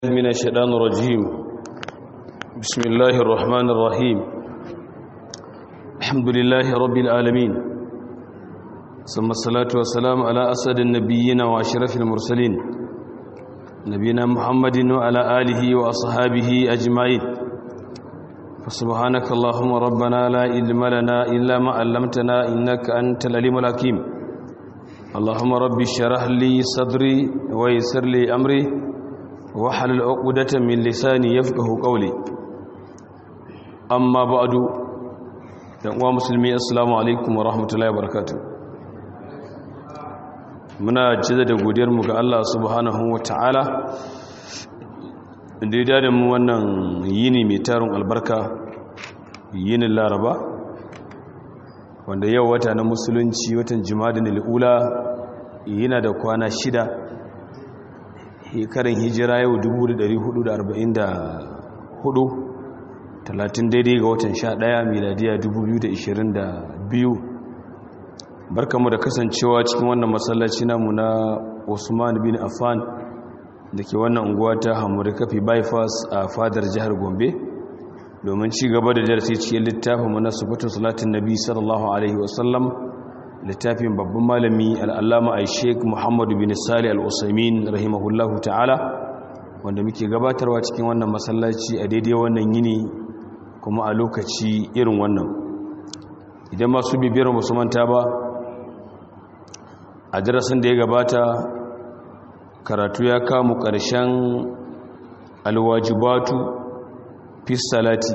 من الشيطان الرجيم بسم الله الرحمن الرحيم الحمد لله رب العالمين ثم الصلاة والسلام على أسد النبيين وأشرف المرسلين نبينا محمد وعلى آله وأصحابه أجمعين فسبحانك اللهم ربنا لا علم لنا إلا ما علمتنا إنك أنت العليم الحكيم اللهم رب اشرح لي صدري ويسر لي أمري wahalul uqdatan min lisani yafqahu qawli amma ba'du dan uwa musulmi assalamu alaikum wa rahmatullahi wa barakatuh muna jiza da godiyar mu ga Allah subhanahu wa ta'ala da ya da mu wannan yini mai tarin albarka yinin laraba wanda yau wata na musulunci watan jimadin al'ula yana da kwana shida karin hijira yau 1444 talatin daidai ga watan 11 miladiya 2022 barkamu da kasancewa cikin wannan masallaci namu na Usman bin Affan da ke wannan unguwa ta Hamuri Kafi Bypass a fadar jihar Gombe domin ci gaba da darasi cikin littafin mana sufatu salatin nabi sallallahu alaihi wasallam littafin babban malami al'allama a sheik muhammadu bin sali al'usaimin rahimahullahu ta'ala wanda muke gabatarwa cikin wannan masallaci a daidai wannan yini kuma a lokaci irin wannan idan masu bibiyar manta ba a darasin da ya gabata karatu ya kamu ƙarshen alwajibatu fi salati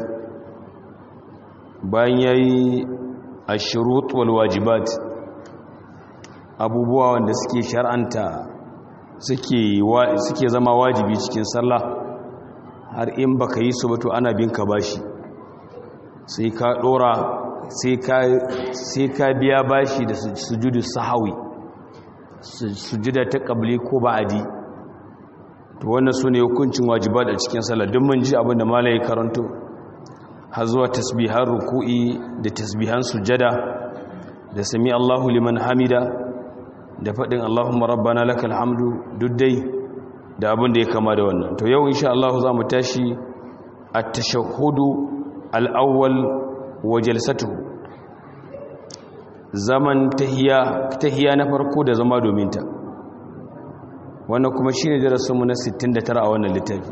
bayan ya yi a shirut walwajibat abubuwa wanda suke shar'anta suke zama wajibi cikin sallah har in baka yi su bato ana bin ka bashi sai ka dora sai ka biya bashi da sujudu sahawi sujuda ta kabli ko ba'adi to wannan su ne hukuncin wajibat a cikin sallah duk mun ji abinda malaye karanto har zuwa tasbihan ruku'i da tasbihan sujada da sami Allahu liman hamida da faɗin Allahumma rabbana lakal hamdu duddai da abin da ya kama da wannan to yau insha Allah za mu tashi at-tashahhudu al-awwal wa jalsatuhu zaman tahiyya tahiyya na farko da zama domin ta wannan kuma shine darasinmu na 69 a wannan littafi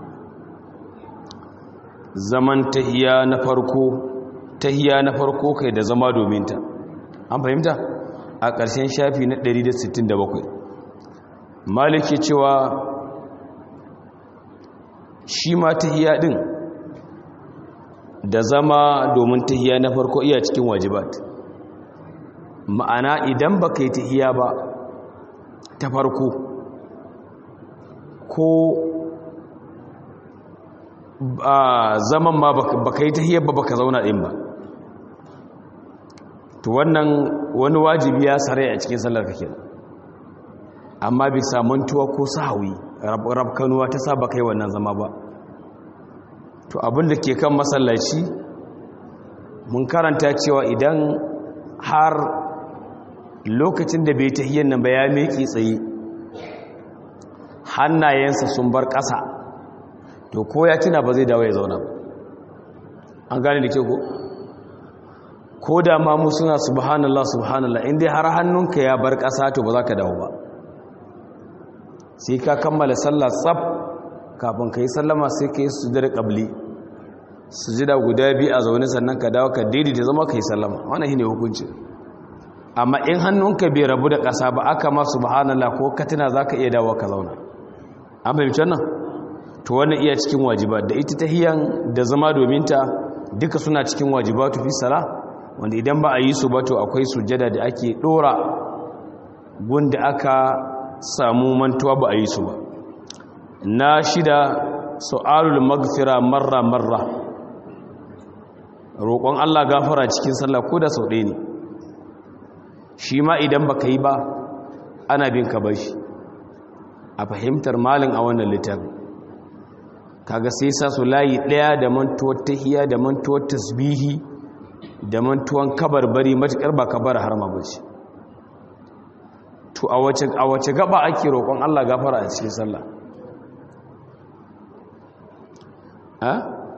zaman tahiyya na farko tahiyya na farko kai da zama domin ta an fahimta a ƙarshen shafi na 167 maliki cewa shi ma tahiya ɗin da zama domin tahiya na farko iya cikin wajibat ma'ana idan ba ka yi tahiya ba ta farko ko zaman ma ba ka yi tahiya ba ba ka zauna ɗin ba to wannan wani wajibi ya sare a cikin sallar kake amma bisa mantuwa ko sahawi rabkanuwa ta saba kai wannan zama ba to abin da ke kan masallaci mun karanta cewa idan har lokacin da bai tahiyyar nan ba ya meki tsaye hannayensa sun bar ƙasa to ko ya tuna ba zai dawo ya zauna an gane da ke ko ko da ma mu suna subhanallah subhanallah inda har hannunka ya bar ƙasa to ba za ka dawo ba sai ka kammala sallah tsab kafin ka yi sallama sai ka yi sujada ƙabli sujada guda biyu a zaune sannan ka dawo ka daidaita zama ka yi sallama wannan shi ne hukunci amma in hannunka bai rabu da ƙasa ba aka ma subhanallah ko katina za ka iya dawo ka zauna an fahimci wannan to wannan iya cikin wajiba da ita tahiyan da zama domin ta duka suna cikin wajibatu fi salah wanda idan ba a yi su ba to akwai sujada da ake dora gunda aka samu mantuwa ba a yi su ba na shida su'alul magfira marra marra roƙon Allah gafara cikin sallah ko da sau ɗaya ne shi ma idan baka yi ba ana bin ka bashi a fahimtar malin a wannan littafin kaga sai sa su layi ɗaya da mantuwar tahiya da mantuwar tasbihi da mantuwan kabarbari matuƙar ba kabar harma ba ce to a wace gaba ake roƙon Allah gafara a cikin sallah ha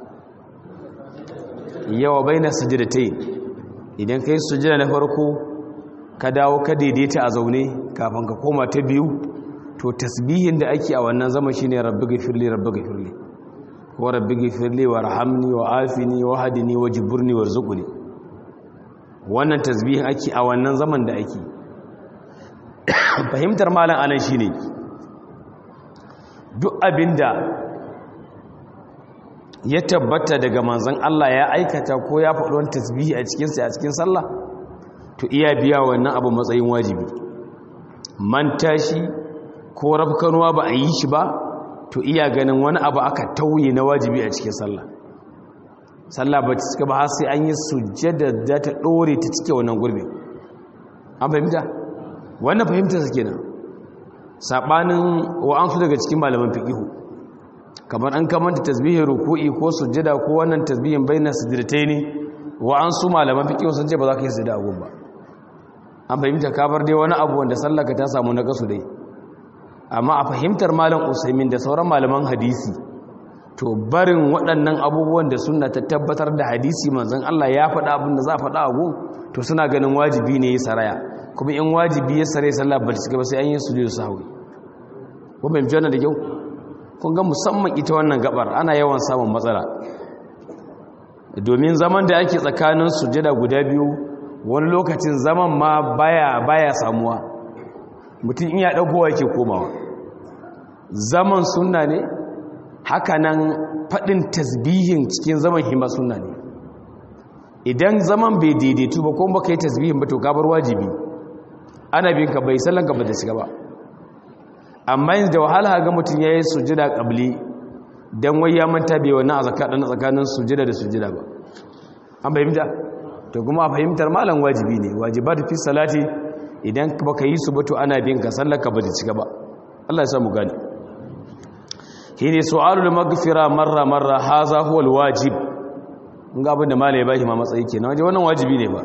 yawa baina sajdatai idan kai sujada na farko ka dawo ka daidaita a zaune kafin ka koma ta biyu to tasbihin da ake a wannan zama shine rabbi ghfirli rabbi ghfirli ko rabbi ghfirli warhamni wa afini wa hadini wa jiburni warzuqni wannan tasbihin ake a wannan zaman da ake fahimtar malam anan shine duk abinda ya tabbata daga manzon Allah ya aikata ko ya faɗi wani tasbihi a cikin sa a cikin sallah to iya biya wannan abu matsayin wajibi man tashi ko rafkanuwa ba a yi shi ba to iya ganin wani abu aka tauye na wajibi a cikin sallah sallah ba ta cika ba har sai an yi sujjada da ta ɗore ta cike wannan gurbi an fahimta wannan fahimta su kenan saɓanin wa'ansu daga cikin malaman fiƙihu kamar an kamanta tasbihin ruku'i ko sujjada ko wannan tasbihin bayyana sujjadatai ne wa'ansu malaman fiƙihu sun ce ba za ka yi sujjada a gun ba an fahimta kabar dai wani abu wanda sallaka ta samu na kasu dai amma a fahimtar malam usaimin da sauran malaman hadisi to barin waɗannan abubuwan da suna ta tabbatar da hadisi manzon Allah ya faɗa abin da za a faɗa a gun to suna ganin wajibi ne ya saraya kuma in wajibi ya sare sallah ba ta ba sai an yi sujudu sahwi ko bai jona da kyau kun ga musamman ita wannan gabar ana yawan samun matsala domin zaman da ake tsakanin sujada guda biyu wani lokacin zaman ma baya baya samuwa mutum in ya dagowa yake komawa zaman sunna ne hakanan fadin tasbihin cikin zaman hima sunna ne idan zaman bai daidaitu ba kuma baka yi tasbihin ba to ka bar wajibi ana bin ka bai sallan ka ba da shiga ba amma yanzu da wahala ga mutum yayi sujada qabli dan wai ya manta bai wannan azaka dan tsakanin sujada da sujada ba an bayyana to kuma a fahimtar malam wajibi ne wajibat fi salati idan baka yi su ba to ana bin ka sallaka ba da cika ba Allah ya samu gani shine su'alul maghfira marra marra haza huwa alwajib ga abin da malai bashi ma matsayi kenan waje wannan wajibi ne ba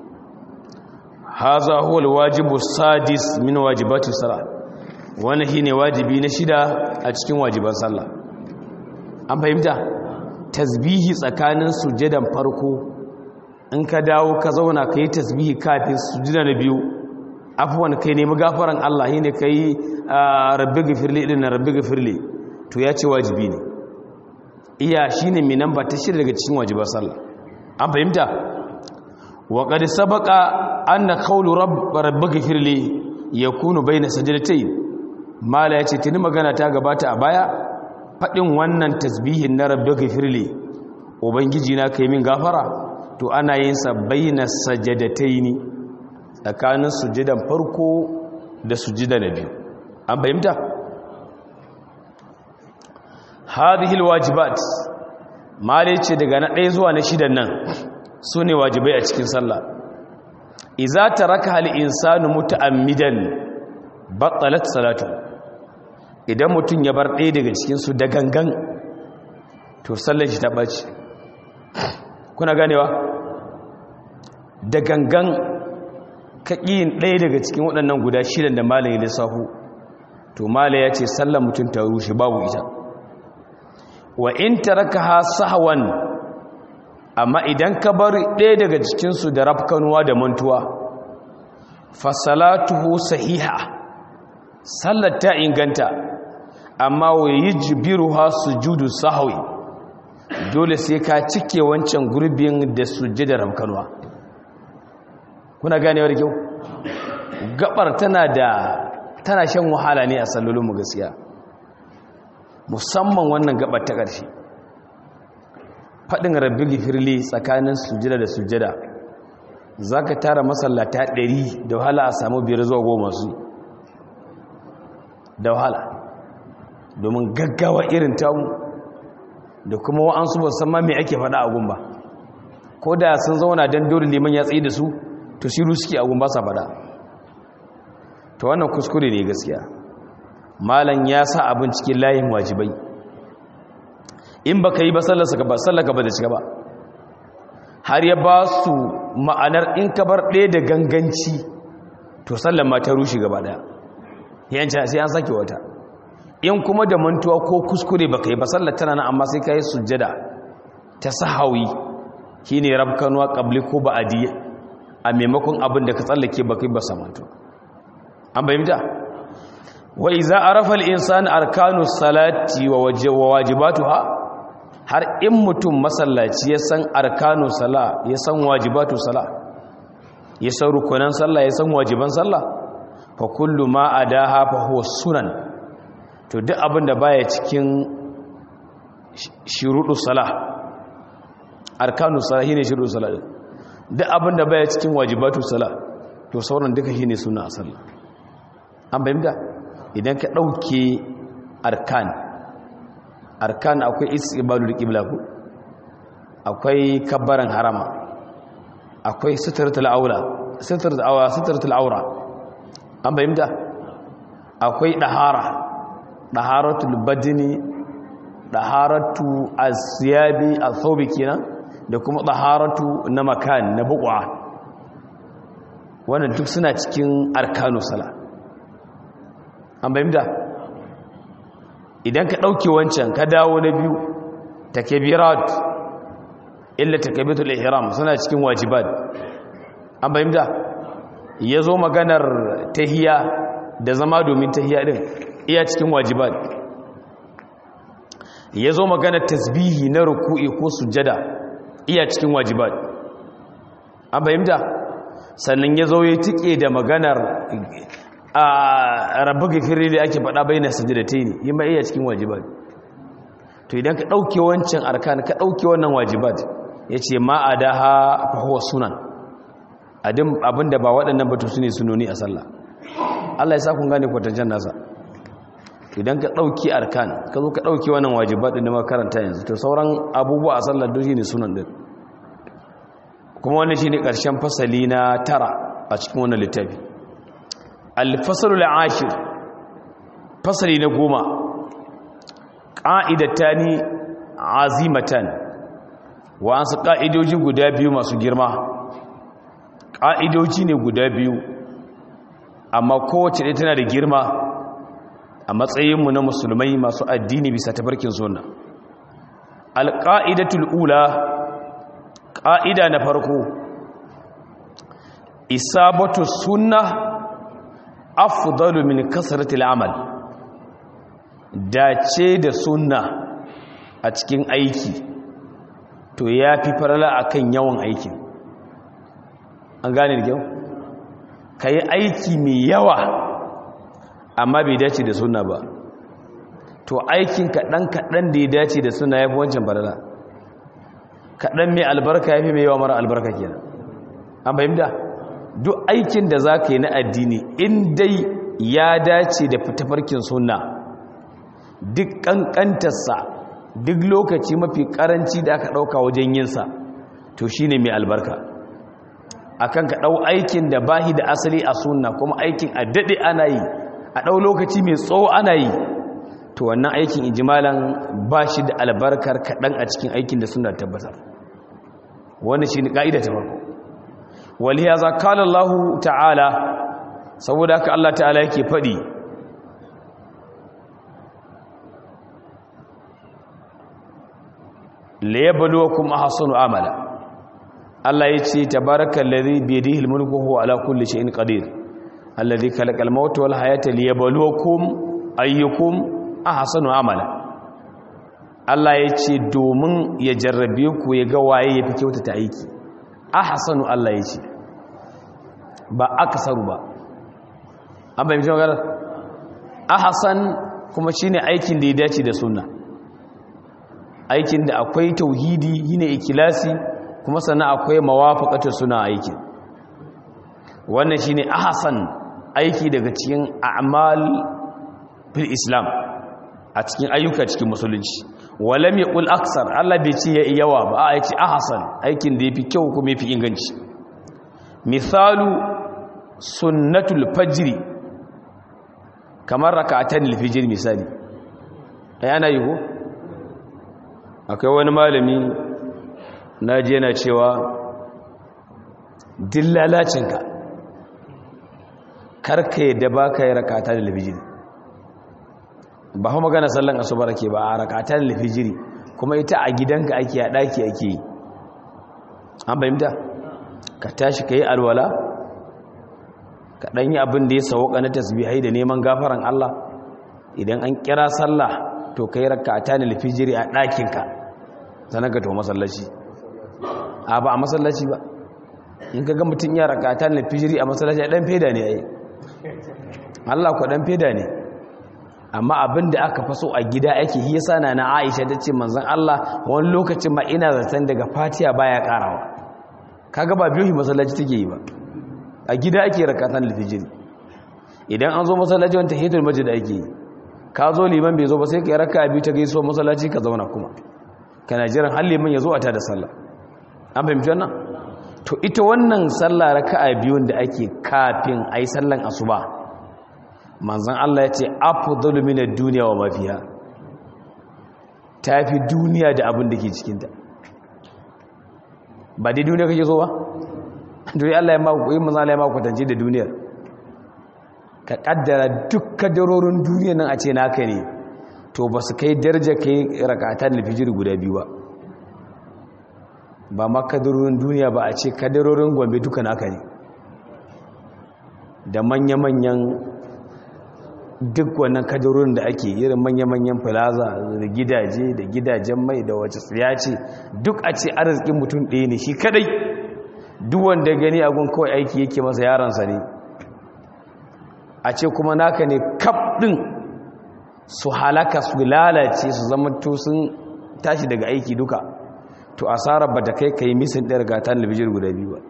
haza huwa alwajibu sadis min wajibati salat wannan shine wajibi na shida a cikin wajiban sallah an fahimta tasbihi tsakanin sujadan farko in ka dawo ka zauna ka yi tasbihi kafin sujada na biyu afuwan kai nemi gafaran Allah shine kai rabbi gafirli din na rabbi gafirli to ya ce wajibi ne iya shine mai namba ta shida daga cikin wajibar sallah an fahimta wa qad sabaqa anna qawlu rabb rabbi gafirli yakunu bayna sajdatayn mala yace tuni magana ta gabata a baya fadin wannan tasbihin na rabbi gafirli ubangiji na kai min gafara to ana yin sa bayna sajadataini tsakanin sujudan farko da sujida na biyu an fahimta hadhihi alwajibat mali ce daga na ɗaya zuwa na shidan nan su ne wajibai a cikin sallah iza taraka hal insanu muta'ammidan batalat salatu idan mutum ya bar ɗaya daga cikin su da gangan to sallar shi ta ɓaci kuna ganewa da gangan kaƙiyin ɗaya daga cikin waɗannan guda shidan da malaye lissafu to malaye ya ce sallar mutum ta rushe babu ita wa in tarakaha sahwan amma idan ka bar ɗaya daga cikinsu da rafkanuwa da mantuwa fasalatuhu sahiha sallar ta inganta amma wa yujbiruha sujudu sahwi dole sai ka cike wancan gurbin da sujjada rafkanuwa kuna ganewar kyau gabar tana da tana shan wahala ne a sallolin mu gaskiya musamman wannan gabar ta ƙarshe faɗin rabbi gifirli tsakanin sujada da sujada za ka tara masallata ɗari da wahala a samu biyar zuwa goma su da wahala domin gaggawa irin tamu da kuma wa'ansu ba san ma mai ake faɗa a gumba ko da sun zauna don dole liman ya tsaye da su to shiru suke a gumba sa faɗa ta wannan kuskure ne gaskiya malam ya sa abin cikin layin wajibai in baka yi ba sallaka ba sallaka ba da cika ba har ya ba su ma'anar in ka bar ɗaya da ganganci to sallan ma ta rushe gaba ɗaya yanci sai an sake wata in kuma da mantuwa ko kuskure baka yi ba sallar tana nan amma sai ka yi sujjada ta sahawi shine rabkanuwa qabli ko ba'di a maimakon abin da ka tsallake baka yi ba samanto an bayyana wa iza arafa al-insanu arkanu salati wa wajibatuha har in mutum masallaci ya san arkanu sala ya san wajibatu sala ya san rukunan sallah ya san wajiban sallah fa kullu ma adaha fa huwa sunan to duk abin da baya cikin shuruɗu sala arkanu sala shine shuruɗu sala duk abin da baya cikin wajibatu sala to sauran duka shine suna a sallah an bayyana idan ka ɗauke arkan arkan akwai istibalul qibla ku akwai kabbaran harama akwai sitratul aura sitratul aura sitratul aura an bayyana akwai dahara daharatul badni daharatu asyabi athawbi kenan da kuma daharatu na makan na buqwa wannan duk suna cikin arkanu sala an bayyana idan ka ɗauke wancan ka dawo na biyu takbirat illa takbiratul ihram suna cikin wajibat an bayyana yazo maganar tahiya da zama domin tahiya din iya cikin wajibat yazo maganar tasbihi na ruku'i ko sujada iya cikin wajibat an bayyana sannan yazo ya tike da maganar a rabu gafiri da ake faɗa bai na sajadatai ne yi ma iya cikin wajibat to idan ka ɗauke wancan arkan ka ɗauke wannan wajibat ya ce ma a daha fahuwa sunan abinda ba waɗannan batu su ne sunoni a sallah allah ya sa kun gane kwatancan nasa idan ka ɗauki arkan ka zo ka ɗauki wannan wajibat ɗin da makaranta yanzu to sauran abubuwa a sallah duk shi ne sunan ɗin kuma wannan shi ne ƙarshen fasali na tara a cikin wannan littafi alfasalul ashir fasali na goma ƙa'idatani azimatan wa'ansu ƙa'idoji guda biyu masu girma ƙa'idoji ne guda biyu amma kowace ɗaya tana da girma a matsayinmu na musulmai masu addini bisa tafarkin suna alƙa'idatul ula ƙa'ida na farko isabatu sunna afdalu min kasratil amal dace da sunna a cikin aiki to yafi farala akan yawan aikin an gane da kyau kai aiki mai yawa amma bai dace da sunna ba to aikin kaɗan kaɗan da ya dace da sunna yafi wancan farala kaɗan mai albarka yafi mai yawa mara albarka kenan an fahimta duk aikin da za ka yi na addini in dai ya dace da fitafarkin sunna duk ƙanƙantarsa duk lokaci mafi ƙaranci da aka ɗauka wajen yinsa to shi ne mai albarka akan ka ɗau aikin da bahi da asali a sunna kuma aikin a daɗe ana yi a ɗau lokaci mai tsawo ana yi to wannan aikin ijimalan ba shi da albarkar kaɗan a cikin aikin da suna tabbatar wani shi ne ƙa'ida ta farko waliyaza kala Allah ta'ala saboda haka Allah ta'ala yake faɗi la yabluwakum ahsanu amala Allah yace tabarakal ladhi bi yadihi al-mulku huwa ala kulli shay'in qadir alladhi khalaqal mauta wal hayata liyabluwakum ayyukum ahsanu amala Allah yace domin ya jarrabe ku ya ga waye yafi kyautata aiki ahsanu Allah yace ba aksaru ba an bayyana magana ahsan kuma shine aikin da ya dace da sunna aikin da akwai tauhidi yine ikilasi kuma sannan akwai mawafaqatu suna aikin wannan shine ahsan aiki daga cikin a'mal fil islam a cikin ayyuka cikin musulunci walam yaqul aksar Allah bai ce yawa ba a yace ahsan aikin da yafi kyau kuma yafi inganci misalu sunnatul fajri kamar rak'atan al-fajr misali ayana yi ko akwai wani malami naji yana cewa dillalacinka karka yadda baka yi rak'atan al-fajr ba fa magana sallan asuba ake ba a rakatan lifijiri kuma ita a gidanka ake a daki ake yi an bayyanta ka tashi ka yi alwala ka ɗan yi abin da ya sauka na tasbihai da neman gafaran Allah idan an kira sallah to ka yi rakatan lifijiri a ɗakinka sannan ka to masallaci a ba a masallaci ba in ka ga mutum ya rakatan lifijiri a masallaci a ɗan feda ne a yi Allah ku ɗan feda ne amma abin da aka faso a gida ake yi sana na aisha ta ce manzan Allah wani lokacin ma ina zaton daga fatiya baya karawa kaga ba biyu masallaci take yi ba a gida ake rakatan alfijiri idan an zo masallaci wanda hitul masjid ake yi ka zo liman bai zo ba sai ka raka biyu ta gaiso masallaci ka zauna kuma kana jiran har liman ya zo a tada sallah an fahimci wannan to ita wannan sallah raka'a biyun da ake kafin ayi sallan asuba manzan Allah ya ce afdalu minad duniya wa mafiya tafi duniya da abin da ke cikinta ba dai duniya kake so ba duniya Allah ya ma ku yi manzan Allah ya ma kwatance da duniyar ka kaddara duk kadarorin duniya nan a ce naka ne to ba su kai daraja kai rakatan lifijir guda biyu ba ba ma kadarorin duniya ba a ce kadarorin gombe duka naka ne da manya-manyan duk wannan kadarorin da ake irin manya-manyan plaza da gidaje da gidajen mai da wace tsiya ce duk a ce arzikin mutum ɗaya ne shi kadai duk wanda gani agun kawai aiki yake masa yaransa ne a ce kuma naka ne kaf ɗin su halaka su lalace su zama to sun tashi daga aiki duka to asarar ba ta kai ka yi misin ɗaya ga ta talabijin guda biyu ba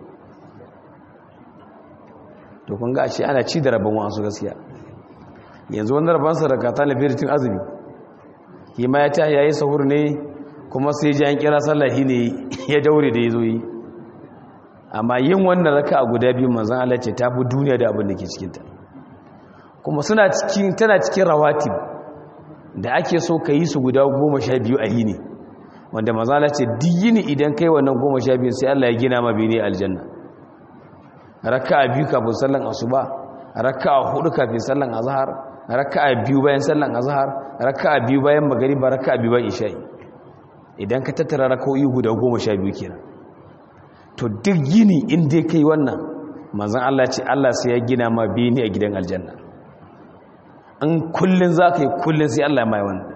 to kun ga a ce ana ci da rabon wasu gaskiya yanzu wani rabansa da kata na firitin azumi yi ma ya ta yayi sahur ne kuma sai ji an kira sallahi ne ya daure da ya zo yi amma yin wannan raka a guda biyu manzan Allah ce ta fi duniya da abin da ke cikinta kuma suna cikin tana cikin rawatib da ake so ka yi su guda goma sha biyu a yini wanda manzan Allah ce diyini idan kai wannan goma sha biyu sai Allah ya gina ma bene aljanna raka a biyu kafin sallan asuba raka a hudu kafin sallan azhar raka'a biyu bayan sallan azhar raka'a biyu bayan magriba raka'a biyu bayan isha'i idan ka tattara raka'o'i guda 12 kenan to duk gini in dai kai wannan manzon Allah ce Allah sai ya gina ma bini a gidan aljanna an kullun zaka yi kullun sai Allah ya mai wannan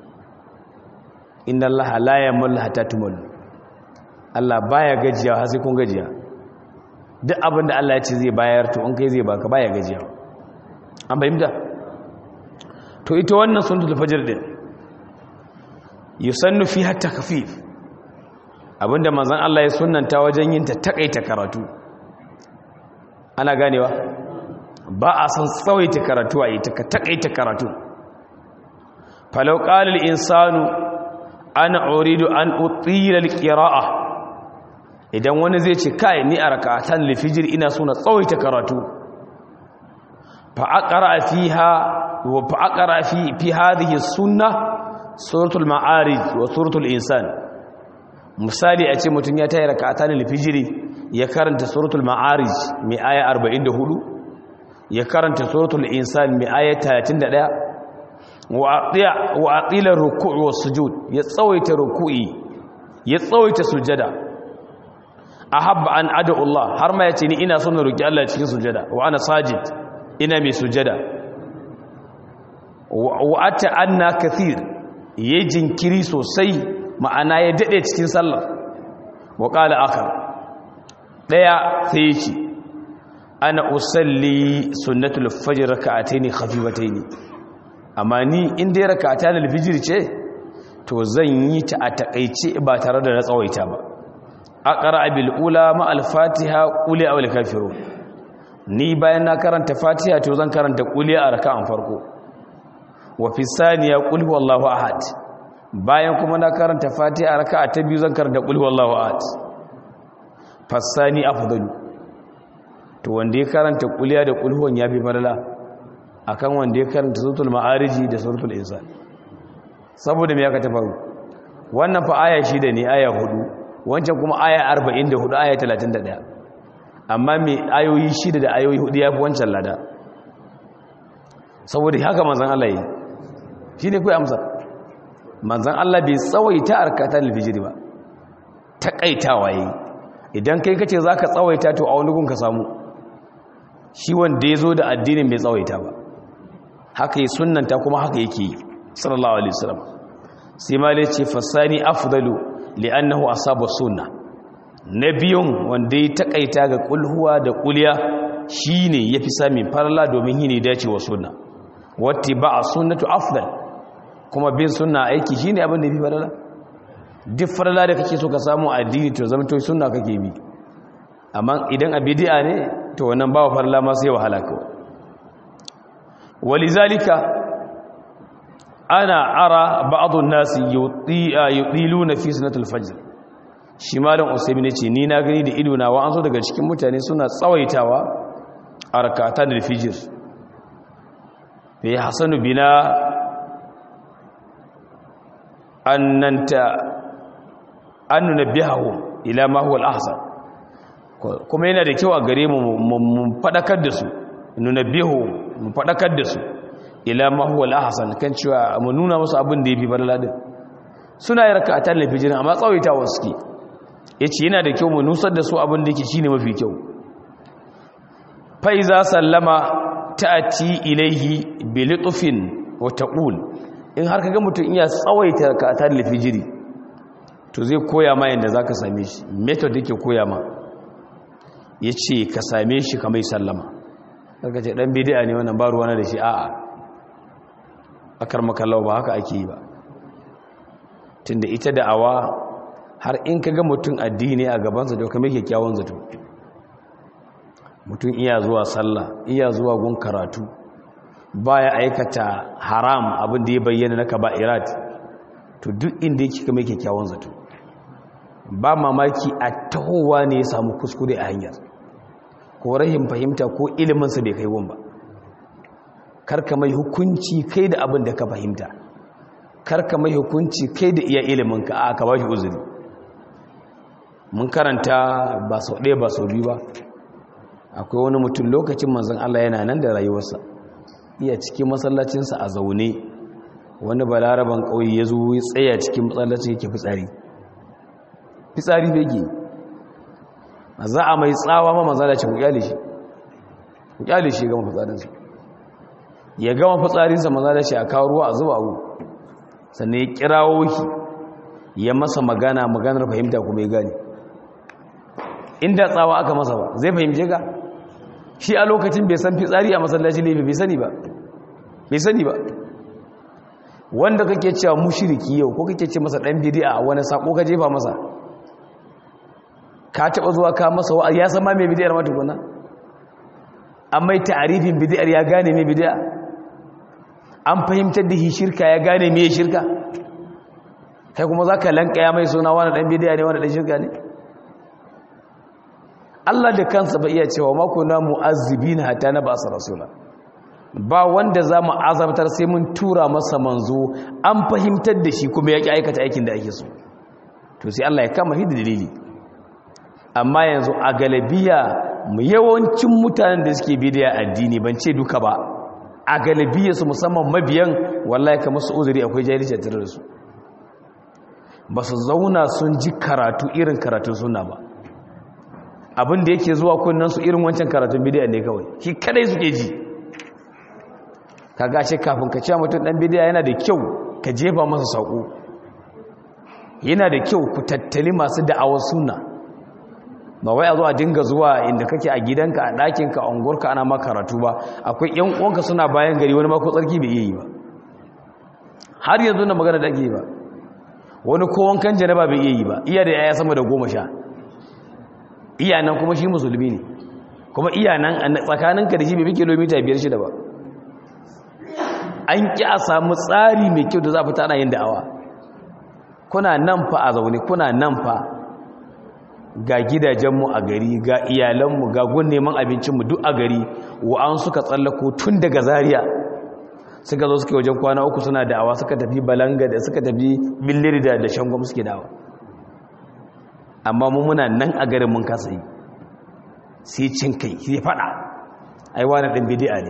inna Allah la yamul hatta tumul Allah baya gajiya har sai kun gajiya duk abin da Allah ya ce zai bayar to in kai zai baka baya gajiya an bayyana to ita wannan sunnatul fajr din yusannu fiha takfif abinda manzon Allah ya sunnanta wajen yin ta takaita karatu ana ganewa ba a san tsawaita karatu a ita ka takaita karatu falau qala al-insanu ana uridu an utila al-qira'ah idan wani zai ce kai ni a rakatan lifijir ina so na tsawaita karatu fa aqra fiha wa fa aqra fi fi hadhihi sunna suratul ma'arij wa suratul insan misali a ce mutun ya tayi rakatan lifijiri ya karanta suratul ma'arij mai aya 44 ya karanta suratul insan mai aya 31 wa atiya wa atila ruku'u was sujud ya tsawaita ruku'i ya tsawaita sujada ahabba an ada Allah har ma yace ni ina son na roki Allah cikin sujada wa ana sajid ina mai sujada wa ata anna kathir yayi jinkiri sosai ma'ana ya dade cikin sallah wa qala akhar daya sai yace ana usalli sunnatul fajr rak'atayn khafifatayn amma ni in dai rak'atan al-fajr ce to zan yi ta a takeice ba tare da na tsawaita ba aqra bil ula ma al fatiha quli aw al kafirun ni bayan na karanta fatiha to zan karanta quli a raka'an farko wa fi saniya qul huwallahu ahad bayan kuma na karanta fatiha a raka'a ta biyu zan karanta qul huwallahu ahad fasani afdalu to wanda ya karanta quliya da qul huwan yafi falala akan wanda ya karanta suratul ma'ariji da suratul insan saboda me ya ka tafaru wannan fa aya shida ne aya hudu wancan kuma aya 44 aya 31 amma mai ayoyi shida da ayoyi hudu ya fi wancan lada saboda haka manzan Allah yi shine kai amsa manzon Allah bai tsawaita arkatan alfijiri ba takaitawa yayi idan kai kace zaka tsawaita to a wani gun ka samu shi wanda yazo da addinin bai tsawaita ba haka yi sunnanta kuma haka yake yi sallallahu alaihi wasallam sai malai ce fasani afdalu li'annahu asaba sunna nabiyun wanda ya takaita ga kulhuwa da kuliya shine yafi samin farla domin yini dacewa sunna wattiba sunnatu afdal kuma bin sunna aiki shine abin da yafi farla duk farla da kake so ka samu addini to zama to sunna kake bi amma idan a bid'a ne to wannan ba farla ma sai wahala kawai walizalika ana ara ba'dun nasi yutiluna fi sunatul fajr shi malam usaymin yace ni na gani da ido na wa an so daga cikin mutane suna tsawaitawa a rakatan al-fajr fi hasanu bina annanta an nunabbihu ila ma huwa al-ahsan kuma yana da kyau a gare mu mu fadakar da su nunabbihu mu fadakar da su ila ma huwa al-ahsan kan cewa mu nuna musu abin da yafi barla din suna yi raka'atan lafijin amma tsawaitawa suke yace yana da kyau mu nusar da su abin da yake shine mafi kyau fa iza sallama ta'ati ilaihi bi litfin wa taqul in har kaga mutum iya tsawaita raka'atan lafijiri to zai koya ma yanda zaka same shi method yake koya ma yace ka same shi kamar sallama kaga ce dan bid'a ne wannan ba ruwana da shi a'a akar makallawa ba haka ake yi ba tunda ita da'awa har in ka ga mutum addini a gabansa da kuma kyakkyawan zato mutum iya zuwa sallah iya zuwa gun karatu baya aikata haram abin da ya bayyana na kaba'irat to duk inda yake kuma kyakkyawan zato ba mamaki a tahowa ne ya samu kuskure a hanyar ko rahim fahimta ko iliminsa bai kai gun ba karka mai hukunci kai da abin da ka fahimta karka mai hukunci kai da iya iliminka a ka ba shi uzuri mun karanta ba sau ɗaya ba sau biyu ba akwai wani mutum lokacin manzan Allah yana nan da rayuwarsa iya cikin masallacinsa a zaune wani balaraban ƙauye ya zo ya tsaya cikin masallacin yake fitsari fitsari bege za a mai tsawa ma mazalacin ku kyale shi ku kyale shi gama fitsarinsa ya gama fitsarinsa mazalaci a kawo ruwa a zuba abu sannan ya kirawo ki ya masa magana maganar fahimta kuma ya gane inda tsawa aka masa ba zai fahimce ka shi a lokacin bai san fitsari a masallaci laifi bai sani ba bai sani ba wanda kake cewa mushiriki yau ko kake ce masa dan bid'a wani sako ka jefa masa ka taba zuwa ka masa wa ya san ma mai bid'ar ma tukuna amma ta'arifin bid'ar ya gane mai bid'a an fahimtar da shi shirka ya gane mai shirka kai kuma zaka lankaya mai suna wani dan bid'a ne wani dan shirka ne Allah da kansa ba iya cewa mako na mu'azzibina hatta na ba rasula ba wanda za mu azabtar sai mun tura masa manzo an fahimtar da shi kuma ya ƙi aikata aikin da ake so to sai Allah ya kama hidda dalili amma yanzu a galabiya mu yawancin mutanen da suke bidiya addini ban ce duka ba a galabiya su musamman mabiyan wallahi ka musu uzuri akwai jahilci a tare da su ba su zauna sun ji karatu irin karatun suna ba abin da yake zuwa kunnen su irin wancan karatun bidiya ne kawai shi kadai suke ji ka gashe kafin ka cewa mutum dan bidiya yana da kyau ka jefa masa saƙo yana da kyau ku tattali masu da'awar suna ba wai a zo a dinga zuwa inda kake a gidanka a ɗakinka a unguwarka ana ma karatu ba akwai yan uwanka suna bayan gari wani mako tsarki bai iya yi ba har yanzu na magana da ake yi ba wani kowon kan janaba bai iya yi ba iya da yaya sama da goma sha iya nan kuma shi musulmi ne kuma iya nan tsakaninka da shi bai fi kilomita biyar shida ba an ƙi a samu tsari mai kyau da za fita ana yin da'awa kuna nan fa a zaune kuna nan fa ga gidajenmu a gari ga iyalanmu ga gun neman abincinmu duk a gari wa'an suka tsallako tun daga zariya suka zo suke wajen kwana uku suna da'awa suka tafi balanga da suka tafi billiri da da shangwam suke da'awa amma mu muna nan a garin mun kasa yi sai cin kai sai fada ai wani ɗan bidi'a ne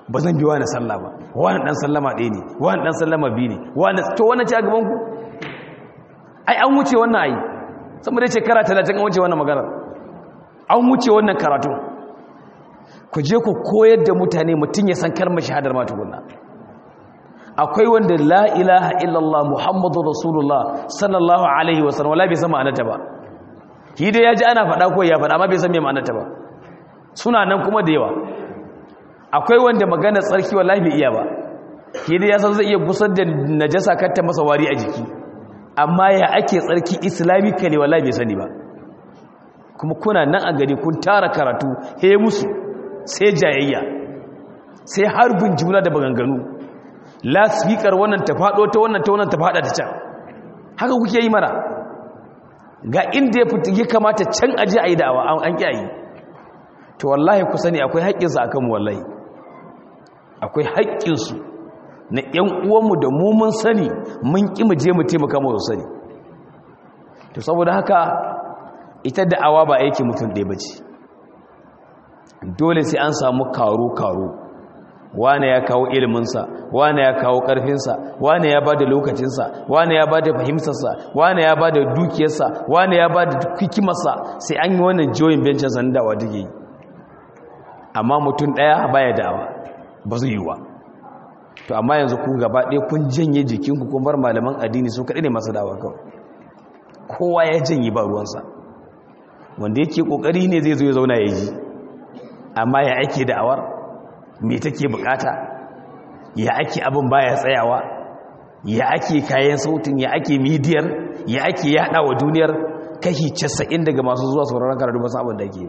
ba zan bi wani sallah ba wani dan sallama ɗaya ne wani dan sallama biyu ne wani to wannan ce a gaban ku ai an wuce wannan ai sama dai shekara talatin an wuce wannan maganar an wuce wannan karatu ku je ku koyar da mutane mutum ya san kalmar shahadar ma tukunna akwai wanda la ilaha illallah muhammadu rasulullah sallallahu alaihi wasallam wala bai san ma'anarta ba shi dai ya ji ana faɗa ko ya faɗa amma bai san me ma'anarta ba suna nan kuma da yawa akwai wanda magana tsarki wallahi bai iya ba shi dai ya san zai iya gusar da najasa kar masa wari a jiki amma ya ake tsarki islamically wallahi bai sani ba kuma kuna nan a gari kun tara karatu he musu sai jayayya sai harbin juna da maganganu lasfikar wannan ta faɗo ta wannan ta wannan ta faɗa ta can haka kuke yi mara ga inda ya fita ya kamata can aje a yi da'awa an ƙi to wallahi ku sani akwai haƙƙinsu a kanmu wallahi akwai haƙƙinsu na ‘yan uwanmu da mu mun sani mun ƙi mu je mu taimaka mu sani to saboda haka ita da'awa ba aiki mutum ɗaya ba ce dole sai an samu karo-karo wane ya kawo iliminsa wane ya kawo ƙarfinsa wane ya ba da lokacinsa wane ya ba da fahimtarsa wane ya ba da dukiyarsa wane ya ba da hikimarsa sai an yi wannan jiyoyin bencin sanin dawa duke yi amma mutum ɗaya baya dawa ba zai yi wa to amma yanzu ku gaba ɗaya kun janye jikinku kun bar malaman addini sun kaɗai ne masu dawa kawai kowa ya janye ba ruwansa wanda yake ƙoƙari ne zai zo ya zauna ya ji amma ya ake da'awar me take bukata ya ake abin baya tsayawa ya ake kayan sautin ya ake midiyar ya ake yada wa duniyar kashi 90 daga masu zuwa sauraron karatu ba su abin da ke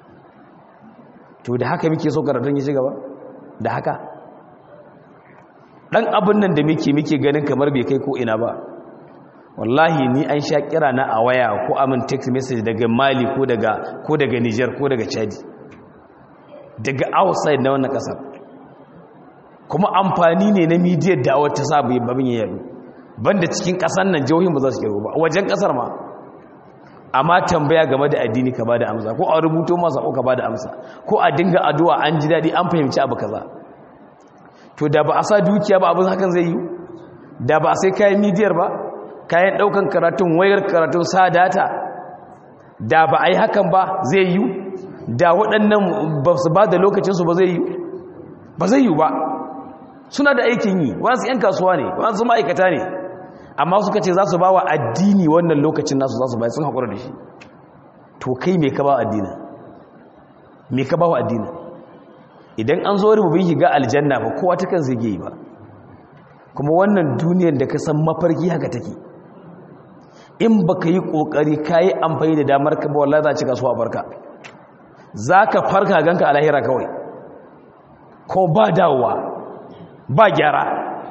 to da haka muke so karatun ya ci gaba da haka dan abin nan da muke muke ganin kamar bai kai ko ina ba wallahi ni an sha kira na a waya ko amin text message daga mali ko daga ko daga niger ko daga chadi daga outside na wannan kasar kuma amfani ne na midiyar da wata sabu babin ya yadu banda cikin kasar nan jihohin ba za su kiro ba wajen kasar ma amma tambaya game da addini ka bada amsa ko a rubuto masa ko ka bada amsa ko a dinga addu'a an ji dadi an fahimci abu kaza to da ba a sa dukiya ba abin hakan zai yi da ba a sai kayan midiyar ba kayan daukan karatun wayar karatun sa data da ba a yi hakan ba zai yi da waɗannan ba su ba da lokacinsu ba zai yi ba zai yi ba suna da aikin yi wasu 'yan kasuwa ne wasu ma'aikata ne amma suka ce za su ba wa addini wannan lokacin nasu za su bai sun haƙura da shi to kai mai ka ba addina mai ka ba wa addina idan an zo rububin shiga aljanna ba kowa ta kan zai yi ba kuma wannan duniyar da ka san mafarki haka take in ba ka yi ƙoƙari ka yi amfani da damar ka ba wallah za a ci kasuwa farka za ka farka ganka a lahira kawai ko ba dawowa ba gyara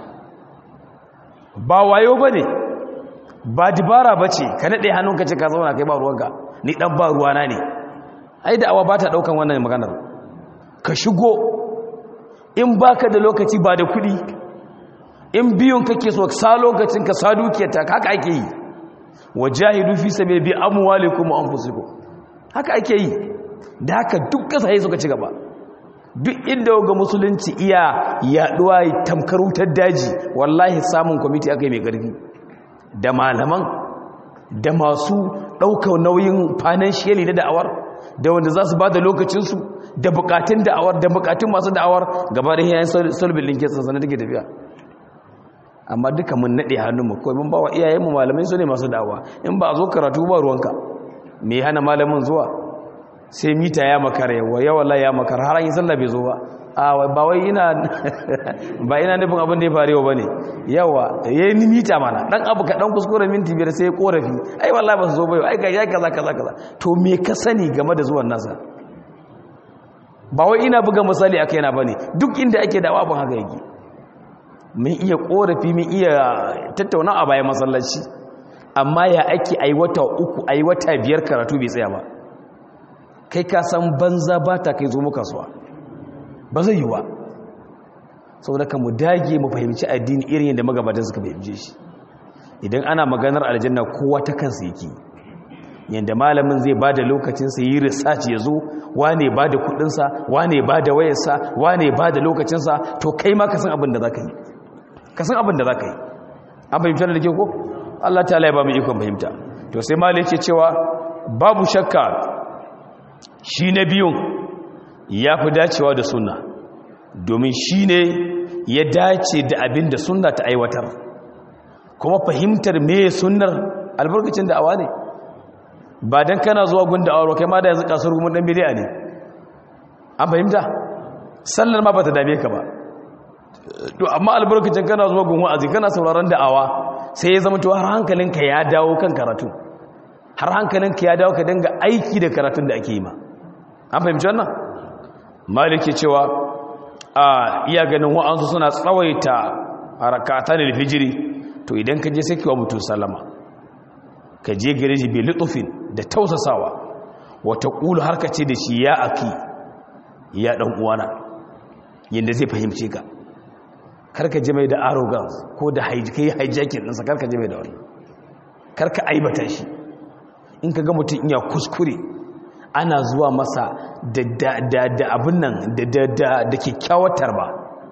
ba wayo ba ne ba dibara ba ce ka naɗe hannunka ce ka zauna kai ba ruwanka ni ɗan ba ruwana ne ai da awa ba ta ɗaukan wannan maganar ka shigo in ba ka da lokaci ba da kuɗi in biyun kake so sa lokacin ka sa dukiyarta haka ake yi wa jahidu fi sabi bi amwalikum wa anfusikum haka ake yi da haka duk kasashe suka ci gaba duk inda ga musulunci iya yaduwa tamkar wutar daji wallahi samun kwamiti aka yi mai ƙarfi da malaman da masu ɗaukar nauyin financially na da'awar da wanda za su ba da lokacinsu da bukatun da'awar da bukatun masu da'awar gaba da yayin sulbin linke sansanin take tafiya amma duka mun naɗe hannunmu kawai mun ba wa iyayenmu malamai su ne masu da'awa in ba a zo karatu ba ruwanka me hana malamin zuwa sai mita ya makara yawa yawa ya makara har an yi sallah bai zo ba a ba wai ina ba ina nufin abin da ya faru ba ne yawa ya yi mita mana dan abu ka dan kuskure minti biyar sai ya korafi ai wallahi ba su zo ba yau ai ga ya kaza kaza kaza to me ka sani game da zuwan nasa ba wai ina buga misali akai na bane duk inda ake da abin haka yake mun iya korafi mun iya tattauna a bayan masallaci amma ya ake ai wata uku ai wata biyar karatu bai tsaya ba kai ka san banza ba ta kai zo mu kasuwa ba zai yi ba saboda ka mu dage mu fahimci addini irin yadda magabatan suka fahimce shi idan ana maganar aljanna kowa ta kansa yake yadda malamin zai ba da lokacinsa yi research ya zo wane ba da kudinsa wane ba da wayarsa wane ba da lokacinsa to kai ma ka san abin da za ka yi ka san abin da za ka yi an fahimtar da ke ko allah ta ba mu ikon fahimta to sai mali yake cewa babu shakka shi na biyun ya fi dacewa da sunna domin shi ne ya dace da abin da sunna ta aiwatar kuma fahimtar me sunnar albarkacin da awa ne ba don kana zuwa gunda auro kai ma da yanzu kasuwar kuma dan bidiya ne an fahimta sallar ma ba ta dame ka ba to amma albarkacin kana zuwa gun wa'azi kana sauraron da'awa sai ya zama to har hankalinka ya dawo kan karatu har hankalinka ya dawo ka dinga aiki da karatun da ake yi ma an fahimci wannan maliki cewa a iya ganin wa'ansu suna tsawaita harakatan alfijiri to idan ka je sai kiwa mutum sallama ka je gare shi bi lutufin da tausasawa wata ƙulu har ka ce da shi ya aki ya ɗan uwana yadda zai fahimce ka karka je mai da arrogance ko da kai hijacking ɗinsa karka je mai da wani karka aibata shi in ka ga mutum iya kuskure ana zuwa masa da abin nan da kyakkyawatar ba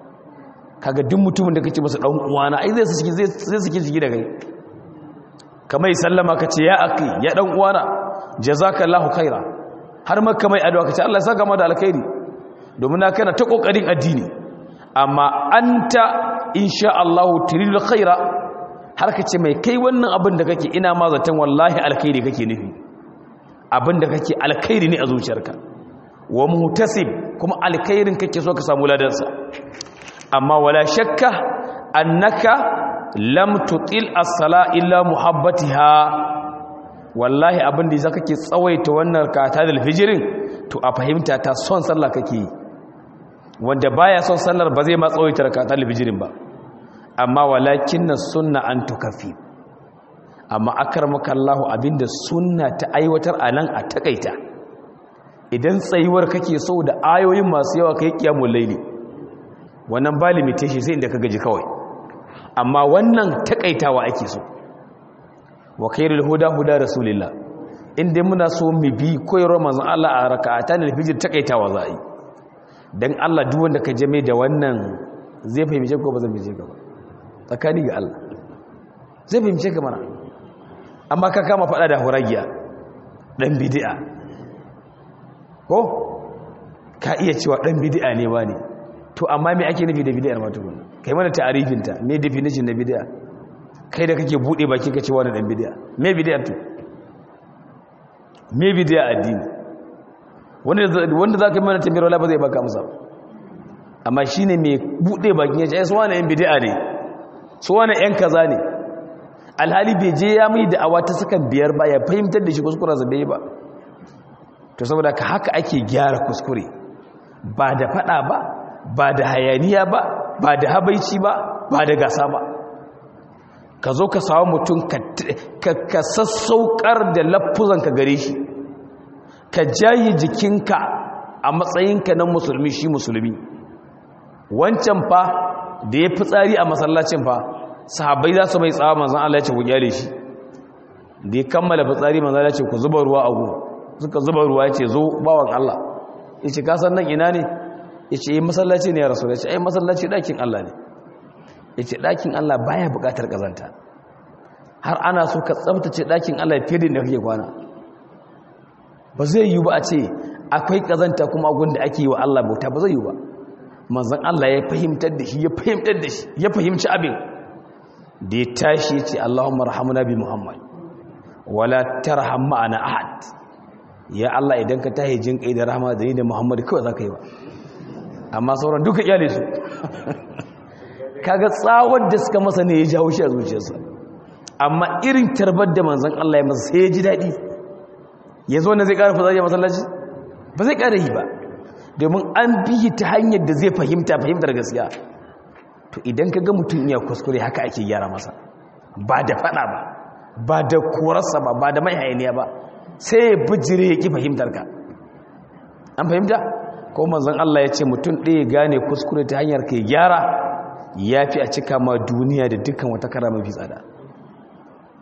kaga duk mutumin da kace masa dan uwana ai zai saki zai saki jiki da kai kamar sallama kace ya aki ya dan uwana jazakallahu khaira har ma kamar addu'a kace Allah ya saka maka da alkhairi domin na kana ta kokarin addini amma anta insha Allah turidul khaira har kace mai kai wannan abin da kake ina ma zaton wallahi alkhairi kake nufi abin da kake alkhairi ne a zuciyarka wa mutasib kuma alkhairin kake so ka samu ladansa amma wala shakka annaka lam tutil as-sala illa muhabbatiha wallahi abin da zaka ke tsawaita wannan kata da alfijirin to a fahimta ta son sallah kake yi wanda baya son sallar ba zai ma tsawaita rakata alfijirin ba amma walakin sunna an tukafi amma akramaka Allah abinda sunna ta aiwatar anan a takaita idan tsayuwar kake so da ayoyin masu yawa kai kiyamul laili wannan ba limitation sai inda ka gaji kawai amma wannan takaitawa ake so wa khairul huda huda rasulillah inda muna so mu bi koyarwar manzon Allah a raka'atan al-fajr takaitawa za a yi dan Allah duk wanda ka jame da wannan zai fahimce ko ba zai fahimce ka ba tsakani ga Allah zai fahimce ka mana amma ka kama fada da huragiya dan bid'a ko ka iya cewa dan bid'a ne wani to amma me ake nufi da bid'ar ma tukun kai mana ta'arifin ta me definition na bid'a kai da kake bude baki ka ce wani dan bid'a me bid'ar to me bid'a addini wanda wanda zaka yi mana tambayar wala ba zai baka amsa amma shine me bude baki ya ce ai su wani yan bid'a ne su wani yan kaza ne alhali bai je ya mai da awa ta sakan biyar ba ya fahimtar da shi kuskura sa bai ba to saboda ka haka ake gyara kuskure ba da fada ba ba da hayaniya ba ba da habaici ba ba da gasa ba ka zo ka samu mutum ka sassaukar da lafuzanka gare shi ka jayi jikinka a matsayinka na musulmi shi musulmi wancan fa da ya fi tsari a masallacin fa sahabbai za su mai tsawa manzan Allah ya ce ku gyare shi da ya kammala fitsari manzan Allah ya ce ku zuba ruwa a gu suka zuba ruwa ya ce zo bawan Allah ya ce kasan nan ina ne ya ce yi masallaci ne ya rasu ya ce ai masallaci ɗakin Allah ne ya ce ɗakin Allah baya buƙatar ƙazanta har ana so ka tsabtace ɗakin Allah fiye da kake kwana ba zai yi ba a ce akwai ƙazanta kuma abin da ake yi wa Allah bauta ba zai yi ba manzan Allah ya fahimtar da shi ya fahimtar da shi ya fahimci abin da ya tashi ya ce Allahumma rahamuna bi Muhammad wala tarham ma'ana ahad ya Allah idan ka tahi jin kai da rahama da ni da Muhammad kawai zaka yi ba amma sauran duka iyale su kaga tsawar da suka masa ne ya jawo shi a zuciyarsa amma irin tarbar da manzon Allah ya masa sai ya ji daɗi ya zo na zai ƙara fasa ya masallaci ba zai ƙara yi ba domin an bihi ta hanyar da zai fahimta fahimtar gaskiya to idan ka ga mutum iya kuskure haka ake gyara masa ba da faɗa ba ba da korarsa ba ba da mai hayaniya ba sai ya bijire ya ƙi fahimtar ka an fahimta ko manzon Allah ya ce mutum ɗaya gane kuskure ta hanyar kai gyara ya fi a cika ma duniya da dukkan wata kara mafi tsada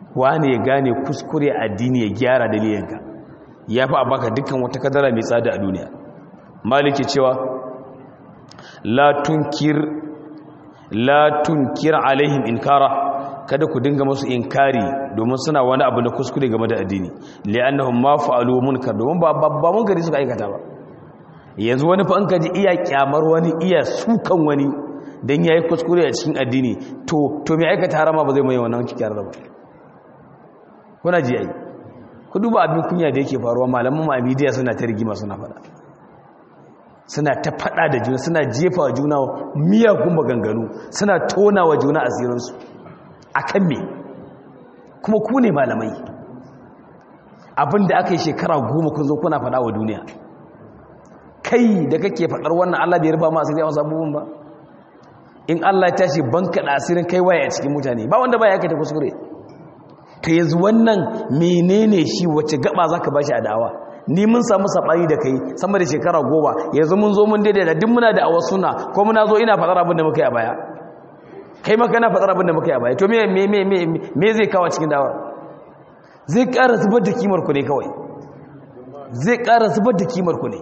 wani ya gane kuskure addini ya gyara dalilinka ya fi a baka dukkan wata kadara mai tsada a duniya maliki cewa la tunkir la tunkir alaihim inkara kada ku dinga musu inkari domin suna wani abu na kuskure game da addini li'annahum ma fa'alu munkar domin ba ba munkari suka aikata ba yanzu wani fa an kaji iya kyamar wani iya sukan wani dan yayi kuskure a cikin addini to to me aikata harama ba zai mai wannan kikiyar ba kuna ji ai ku duba abin kunya da yake faruwa malaman mu a media suna ta rigima suna fada suna ta fada da juna suna jefa wa juna miyagun maganganu suna tona wa juna asirinsu a kan me kuma ku ne malamai abinda aka yi shekara goma kun zo kuna fada wa duniya kai da kake fadar wannan allah bai rufa ma asiri a wasu abubuwan ba in allah ya tashi banka da asirin kai waye a cikin mutane ba wanda ba ya aikata kuskure ka yanzu wannan menene shi wacce gaba za ka ba shi a da'awa ni mun samu saɓani da kai sama da shekara goma yanzu mun zo mun daidai da duk muna da awa suna ko muna zo ina faɗar abin da muka yi a baya kai maka na faɗar abin da muka yi a baya to me zai kawo cikin dawa zai ƙara zubar da kimar ku ne kawai zai ƙara zubar da kimar ku ne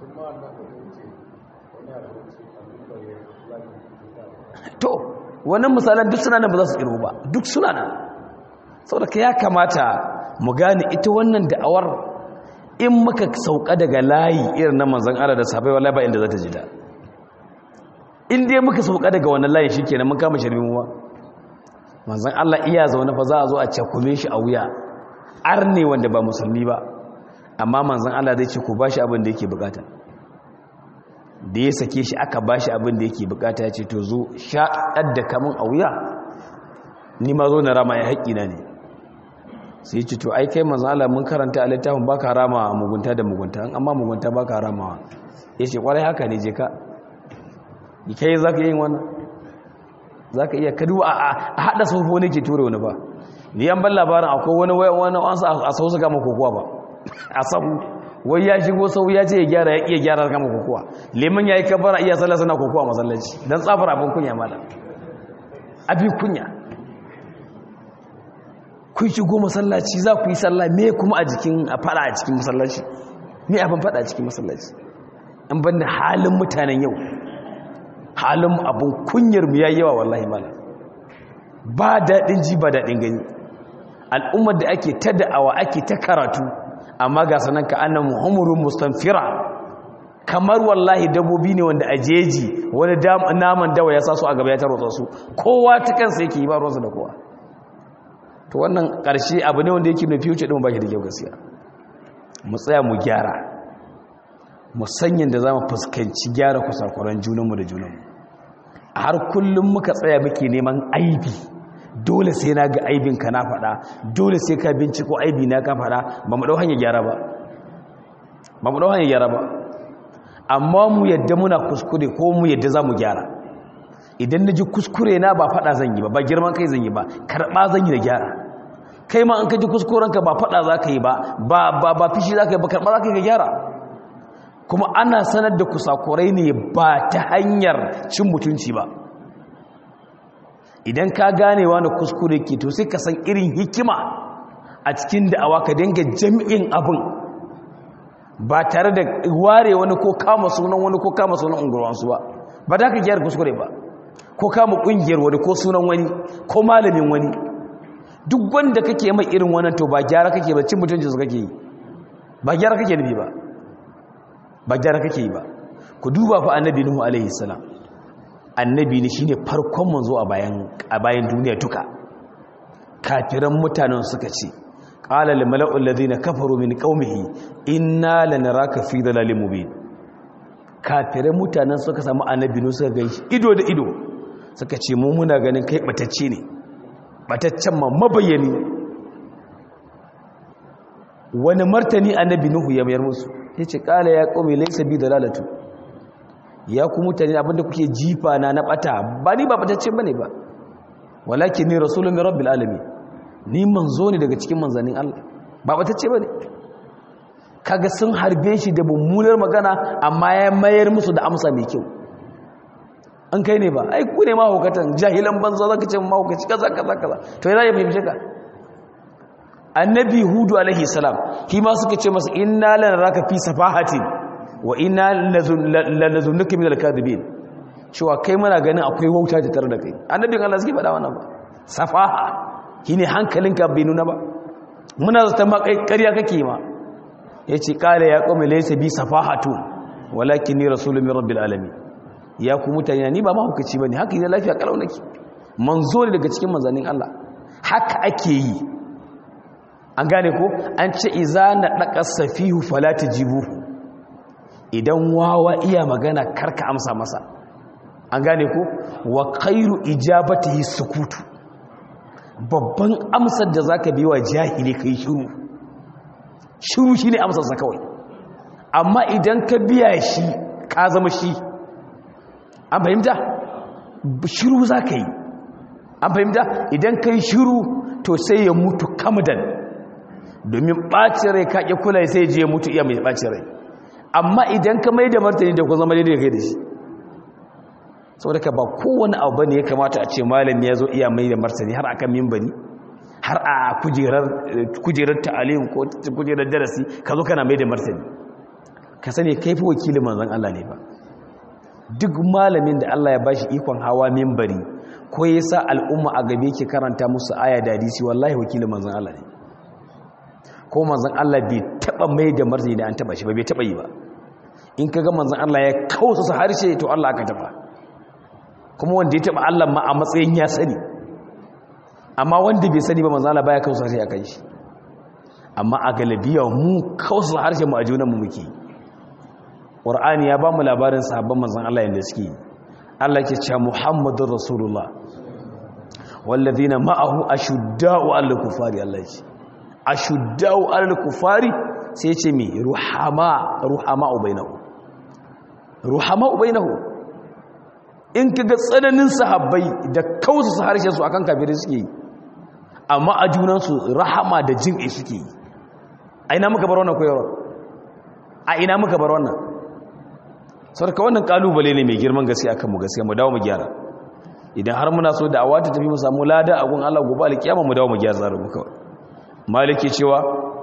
to wannan misalan duk suna nan ba za su ƙirgo ba duk suna nan saboda ka ya kamata mu gane ita wannan da'awar in muka sauka daga layi irin na manzan Allah da sahabbai wallahi ba inda za ta ji da in dai muka sauka daga wannan layi shikenan mun kama shirmin wa manzan Allah iya zaune fa za a zo a cakume shi a wuya arne wanda ba musulmi ba amma manzan Allah zai ce ku bashi abin da yake bukata da ya sake shi aka bashi abin da yake bukata ya ce to zo shaɗar da kamun a wuya ni ma zo na rama ya haƙƙina ne sai ce to ai kai manzo Allah mun karanta a littafin baka rama mugunta da mugunta amma mugunta baka ramawa yace kwarai haka ne je ka kai zaka yin wannan zaka iya kadu a hada sofo ne ke ture wani ba ni an ban labarin akwai wani wani wani a sau su gama kokowa ba a sahu wai ya shigo sau ya ce ya gyara ya iya gyara gama kokowa leman yayi kabara iya sallah sana kokowa masallaci dan tsafar abin kunya malam abin kunya kun shigo masallaci za ku yi sallah me kuma a jikin a fada a cikin masallaci me abin fada a cikin masallaci an banda halin mutanen yau halin abin kunyar mu yayi yawa wallahi mala ba daɗin ji ba daɗin gani al'ummar da ake ta da'awa ake ta karatu amma ga sanan ka annan muhammadun mustanfira kamar wallahi dabbobi ne wanda a jeji wani naman dawa ya sa su a gaba ya tarwatsa su kowa ta kansa yake yi ba ruwansa da kowa to wannan ƙarshe abu ne wanda yake na future ɗin ba shi da kyau gaskiya mu tsaya mu gyara mu sanyin da za mu fuskanci gyara kusakuran junanmu da junanmu a har kullum muka tsaya muke neman aibi dole sai na ga aibinka na faɗa dole sai ka binciko aibi na ka faɗa ba mu ɗau hanyar gyara ba ba mu ɗau hanyar gyara ba amma mu yadda muna kuskure ko mu yadda za mu gyara idan na ji kuskure na ba fada zan yi ba ba girman kai zan yi ba karɓa zan yi da gyara kai ma an ka ji kuskurenka ba fada za ka yi ba ba ba fishi za ka yi ba karɓa za ka yi ga gyara kuma ana sanar da kusakurai ne ba ta hanyar cin mutunci ba idan ka gane wani kuskure ke to sai ka san irin hikima a cikin da'awa ka dinga jami'in abin ba tare da ware wani ko kama sunan wani ko kama sunan unguwansu ba ba da ka gyara kuskure ba ko kama kungiyar wani ko sunan wani ko malamin wani duk wanda kake mai irin wannan to ba gyara kake ba cin mutuncin su kake yi ba gyara kake nufi ba ba gyara kake yi ba ku duba fa annabi nuhu alaihi salam annabi ne shine farkon manzo a bayan a bayan duniya duka kafiran mutanen suka ce qala lil mala'u alladhina kafaru min qaumihi inna lanaraka fi dalalin mubin kafiran mutanen suka samu annabi nuhu suka ganshi ido da ido suka ce mu muna ganin kai batacce ne bataccen ma mabayani wani martani annabi nuhu ya mayar musu yace qala ya qaumi laysa bi dalalatu ya ku mutane abinda kuke jifa na na bata ba ni ba batacce bane ba walakin ni rasulun min rabbil alamin ni manzo ne daga cikin manzanin Allah ba batacce bane kaga sun harbe shi da mummunar magana amma ya mayar musu da amsa mai kyau an kai ne ba ai ku ne mahaukatan jahilan banza zaka ce mahaukaci kaza kaza kaza to yana ya fahimce ka annabi hudu alaihi salam shi ma suka ce masa inna lanaraka fi safahatin wa inna lanazunnuka min al-kadhibin cewa kai muna ganin akwai wauta ta tare da kai annabin Allah suke faɗa wannan ba safaha shine hankalinka bai nuna ba muna zata ma kai ƙarya kake ma yace qala ya qawmi laysa bi safahatu walakinni rasulun min rabbil alamin ya ku mutane ni ba mahaukaci bane haka ne lafiya kalau nake manzo ne daga cikin manzannin Allah haka ake yi an gane ko an ce iza na daka safihu fala tajibuhu idan wawa iya magana karka amsa masa an gane ko wa khairu ijabatihi sukutu babban amsar da zaka bi wa jahili kai shiru shiru shine amsar sa kawai amma idan ka biya shi ka zama shi an fahimta shiru zaka yi an fahimta idan kai shiru to sai ya mutu kamadan domin ɓacin rai ka ƙi kula sai je ya mutu iya mai ɓacin rai amma idan ka mai da martani da ku zama daidai da kai da shi saboda ka ba kowane abu ne ya kamata a ce malami ya zo iya mai da martani har akan mimbani har a kujerar ta'alim ko kujerar darasi ka zo kana mai da martani ka sani kai fi wakilin manzan Allah ne ba duk malamin da Allah ya bashi ikon hawa mimbari ko ya sa al'umma a gabe ke karanta musu aya da hadisi wallahi wakilin manzan Allah ne ko manzan Allah bai taba mai da martani da an taba shi ba bai taba yi ba in kaga manzan Allah ya kausa su harshe to Allah aka taba kuma wanda ya taba Allah ma a matsayin ya sani amma wanda bai sani ba manzan Allah baya kausa harshe akan shi amma a galabiya mu kausa harshe mu a junan mu muke Qur'ani ya ba mu labarin sahabban manzan Allah yanda suke Allah ke cewa Muhammadur Rasulullah wallazina ma'ahu ashudda'u 'alal kufari Allah ya ce ashuddau alal kufari sai ce mi ruhama ruhama ubainahu ruhama ubainahu in kaga tsananin sahabbai da kausa su harshen su akan kafirai suke yi amma a junan su rahama da jin'i suke yi a ina muka bar wannan koyarwa a ina muka bar wannan sarka wannan kalubale ne mai girman gaskiya akan mu gaskiya mu dawo mu gyara idan har muna so da awata tafi mu samu lada a gun Allah gobe alkiyama mu dawo mu gyara zaru mu kawai maliki cewa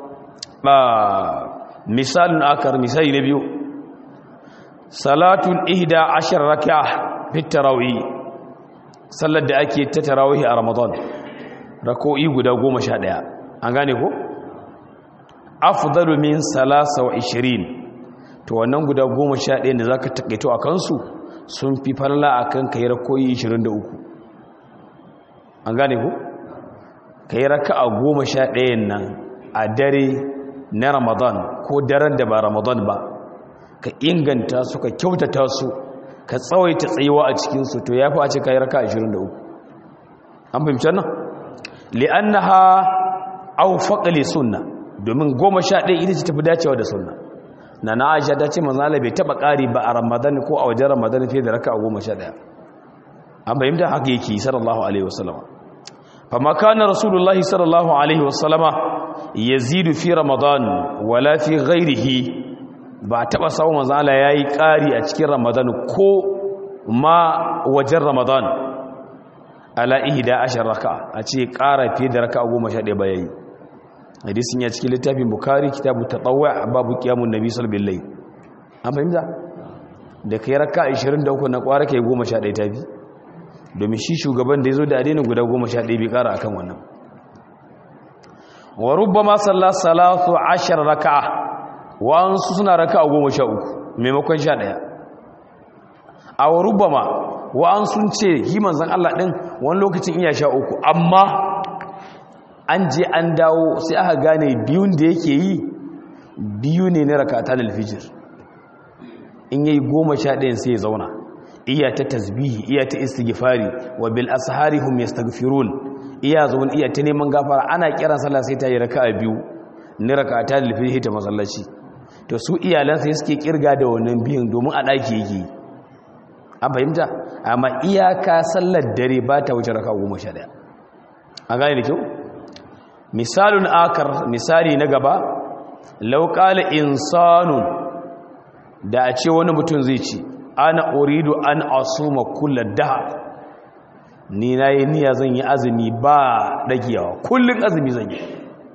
misalin akar misali na biyu salatun ihda ashar raka fit tarawih sallar da ake ta tarawih a ramadan rako'i guda goma sha ɗaya an gane ko afdalu min salasa wa ishirin to wannan guda goma sha ɗaya da za ka taƙaito a kansu sun fi farla a kan ka yi rako'i ishirin da uku an gane ko ka yi raka a goma sha ɗayan nan a dare na ramadan ko daren da ba ramadan ba ka inganta su ka kyautata su ka tsawaita tsayuwa a cikinsu to ya fi a ce ka yi raka 23 an fahimci nan li'annaha au faƙali sunna domin goma sha ɗaya ita ce tafi dacewa da sunna na na aisha ta ce manzala bai taɓa ƙari ba a ramadan ko a wajen ramadan fiye da raka a goma sha ɗaya an fahimta haka yake sallallahu alaihi wasallama فما كان رسول الله صلى الله عليه وسلم يزيد في رمضان ولا في غيره ba taba samu manzo Allah yayi ƙari a cikin Ramadan ko ma wajen Ramadan ala ihda ashar raka a ce ƙara fiye da raka 11 ba yayi hadisin ya cikin littafin Bukhari kitabu tatawwu babu qiyamun nabi sallallahu alaihi wasallam an fahimta da kai raka 23 na ƙwara kai 11 tafi domin shi shugaban da ya zo da adinin guda goma sha ɗaya bai ƙara a kan wannan wa rubba ma salla salatu ashar raka'a wa'ansu suna raka'a goma sha uku maimakon sha ɗaya a wa rubba ma wa'ansu ce yi manzan Allah ɗin wani lokacin iya sha uku amma an je an dawo sai aka gane biyun da yake yi biyu ne na rakata da alfijir in yi goma sha ɗayan sai ya zauna iya ta tasbihi iya ta istighfari wa bil ashari hum yastaghfirun iya zuwan iya ta neman gafara ana kiran sallah sai ta yi raka'a biyu ni raka'ata da alfijir ta masallaci to su iyalan sai suke kirga da wannan biyun domin a daki yake an fahimta amma iyaka sallar dare ba ta wuce raka'a goma sha ɗaya an gane da kyau misalun akar misali na gaba lauƙala insanun da a ce wani mutum zai ce ana uridu an asuma kula daha ni na yi niyya zan yi azumi ba dagiyawa kullum azumi zan yi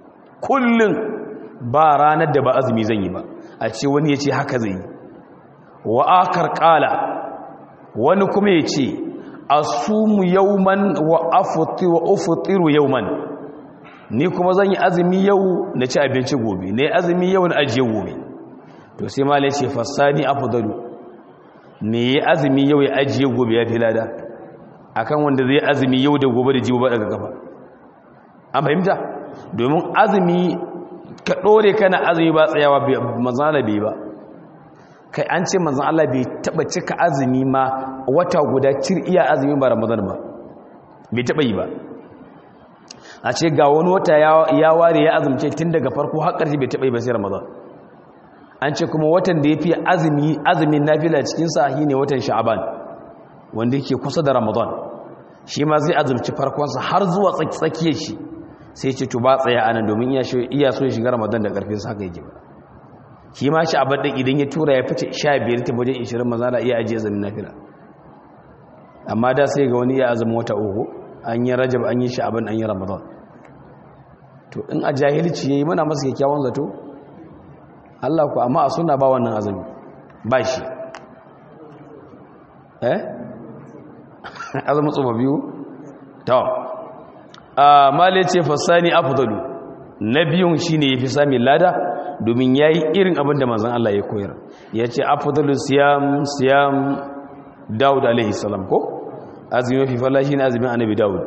kullum ba ranar da ba azumi zan yi ba a ce wani ya ce haka zai yi wa akar kala wani kuma ya ce asumu yauman wa ufutiru yauman ni kuma zan yi azumi yau na ci abinci gobe na yi azumi yau na ajiye gobe to sai ma ce fassani afdalu me yi azumi yau ya ajiye gobe ya fi lada akan wanda zai azumi yau da gobe da jibo ba daga gaba an fahimta domin azumi ka ɗore kana azumi ba tsayawa manzan Allah bai ba kai an ce manzan Allah bai taɓa cika azumi ma wata guda cir iya azumi ba ramadan ba bai taɓa yi ba a ce ga wani wata ya ware ya azumce tun daga farko har ƙarshe bai taɓa yi ba sai ramadan an ce kuma watan da ya fi azumi azumin nafila cikin sahi ne watan sha'aban wanda yake kusa da ramadan shi ma zai azumci farkonsa har zuwa tsakiyar shi sai ce to ba tsaya anan domin iya so ya shiga ramadan da karfin sa haka yake ba shi ma sha'aban din idan ya tura ya fice 15 ta wajen 20 maza da iya ajiye azumin nafila amma da sai ga wani iya azumin wata uku an yi rajab an yi sha'aban an yi ramadan to in a jahilci yayi muna masa kyakkyawan zato Allah ku amma a suna ba wannan azumi ba shi eh azumin tsoma biyu to a mali ce fasani afdalu na biyun shine yafi sami lada domin yayi irin abin da manzon Allah ya koyar yace afdalu siyam siyam Dawud alaihi salam ko azumi fi falla shine azumin annabi Dawud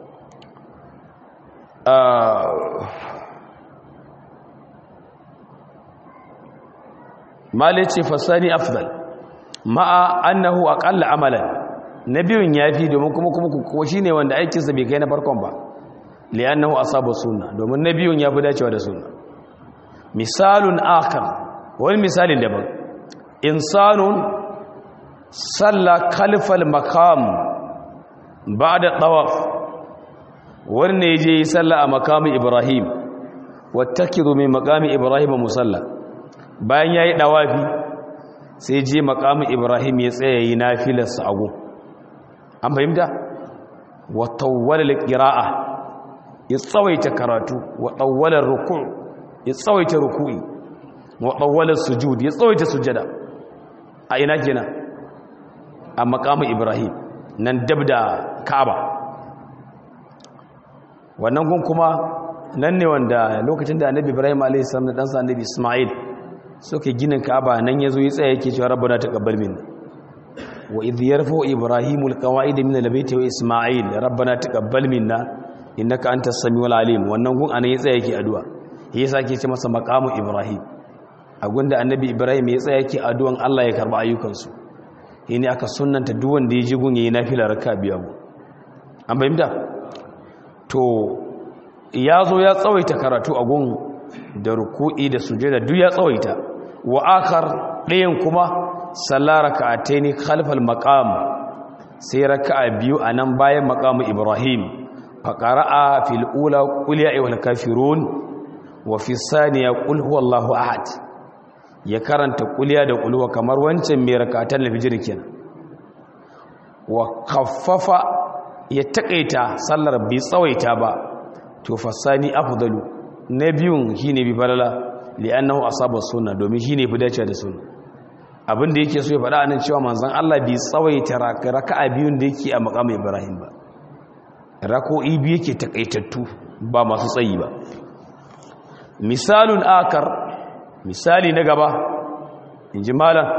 mali ce fasani afdal ma'a annahu aqalla amalan nabiyun yafi domin kuma kuma ko shine wanda aikin sa bai kai na farkon ba li'annahu asaba sunna domin nabiyun yafi dacewa da sunna misalun akhar wani misalin daban insanun salla khalfal maqam ba'da tawaf wanda yaje yi salla a maqami ibrahim wattakidu min maqami ibrahim musalla bayan ya yi ɗawafi sai je makamin ibrahim ya tsaye yi na filarsa agu an fahimta watawwalar ƙira'a ya tsawaita karatu watawwalar ruku ya tsawaita ruku'i watawwalar sujud ya tsawaita sujada a ina kenan a makamin ibrahim nan dab da ka'aba wannan gun kuma nan ne wanda lokacin da annabi ibrahim a.s. da ɗansa annabi ismail suka ginin ka'aba nan yazo ya tsaya yake cewa rabbana taqabbal minna wa idh yarfa'u ibrahimul qawa'id min albayti wa isma'il rabbana taqabbal minna innaka antas samiul alim wannan gun anan ya tsaya yake addu'a yasa yake ce masa maqamu ibrahim a gunda annabi ibrahim ya tsaya yake addu'an Allah ya karba ayyukansu yini aka sunnanta duk wanda ya ji gun yayi nafila raka biya mu an bayyana to yazo ya tsawaita karatu a gun da ruku'i da sujada duk ya tsawaita wa akhar ɗayan kuma sallar raka'ataini khalfal maqam sai raka'a biyu anan bayan maqamu ibrahim fa qara'a fil ula qul ya ayyuhal kafirun wa fi thaniya qul huwallahu ahad ya karanta qul ya da qul wa kamar wancan mai raka'atan lafijir kenan wa khaffafa ya takaita sallar bi tsawaita ba to fasani afdalu na biyun shi ne bi falala li'annahu asaba sunna domin shi ne fi dace da sunna abin da yake so ya faɗa anan cewa manzon Allah bai tsawaita raka'a biyun da yake a maqam Ibrahim ba rako'i biyu yake takaitattu ba masu tsayi ba misalun akar misali na gaba inji malam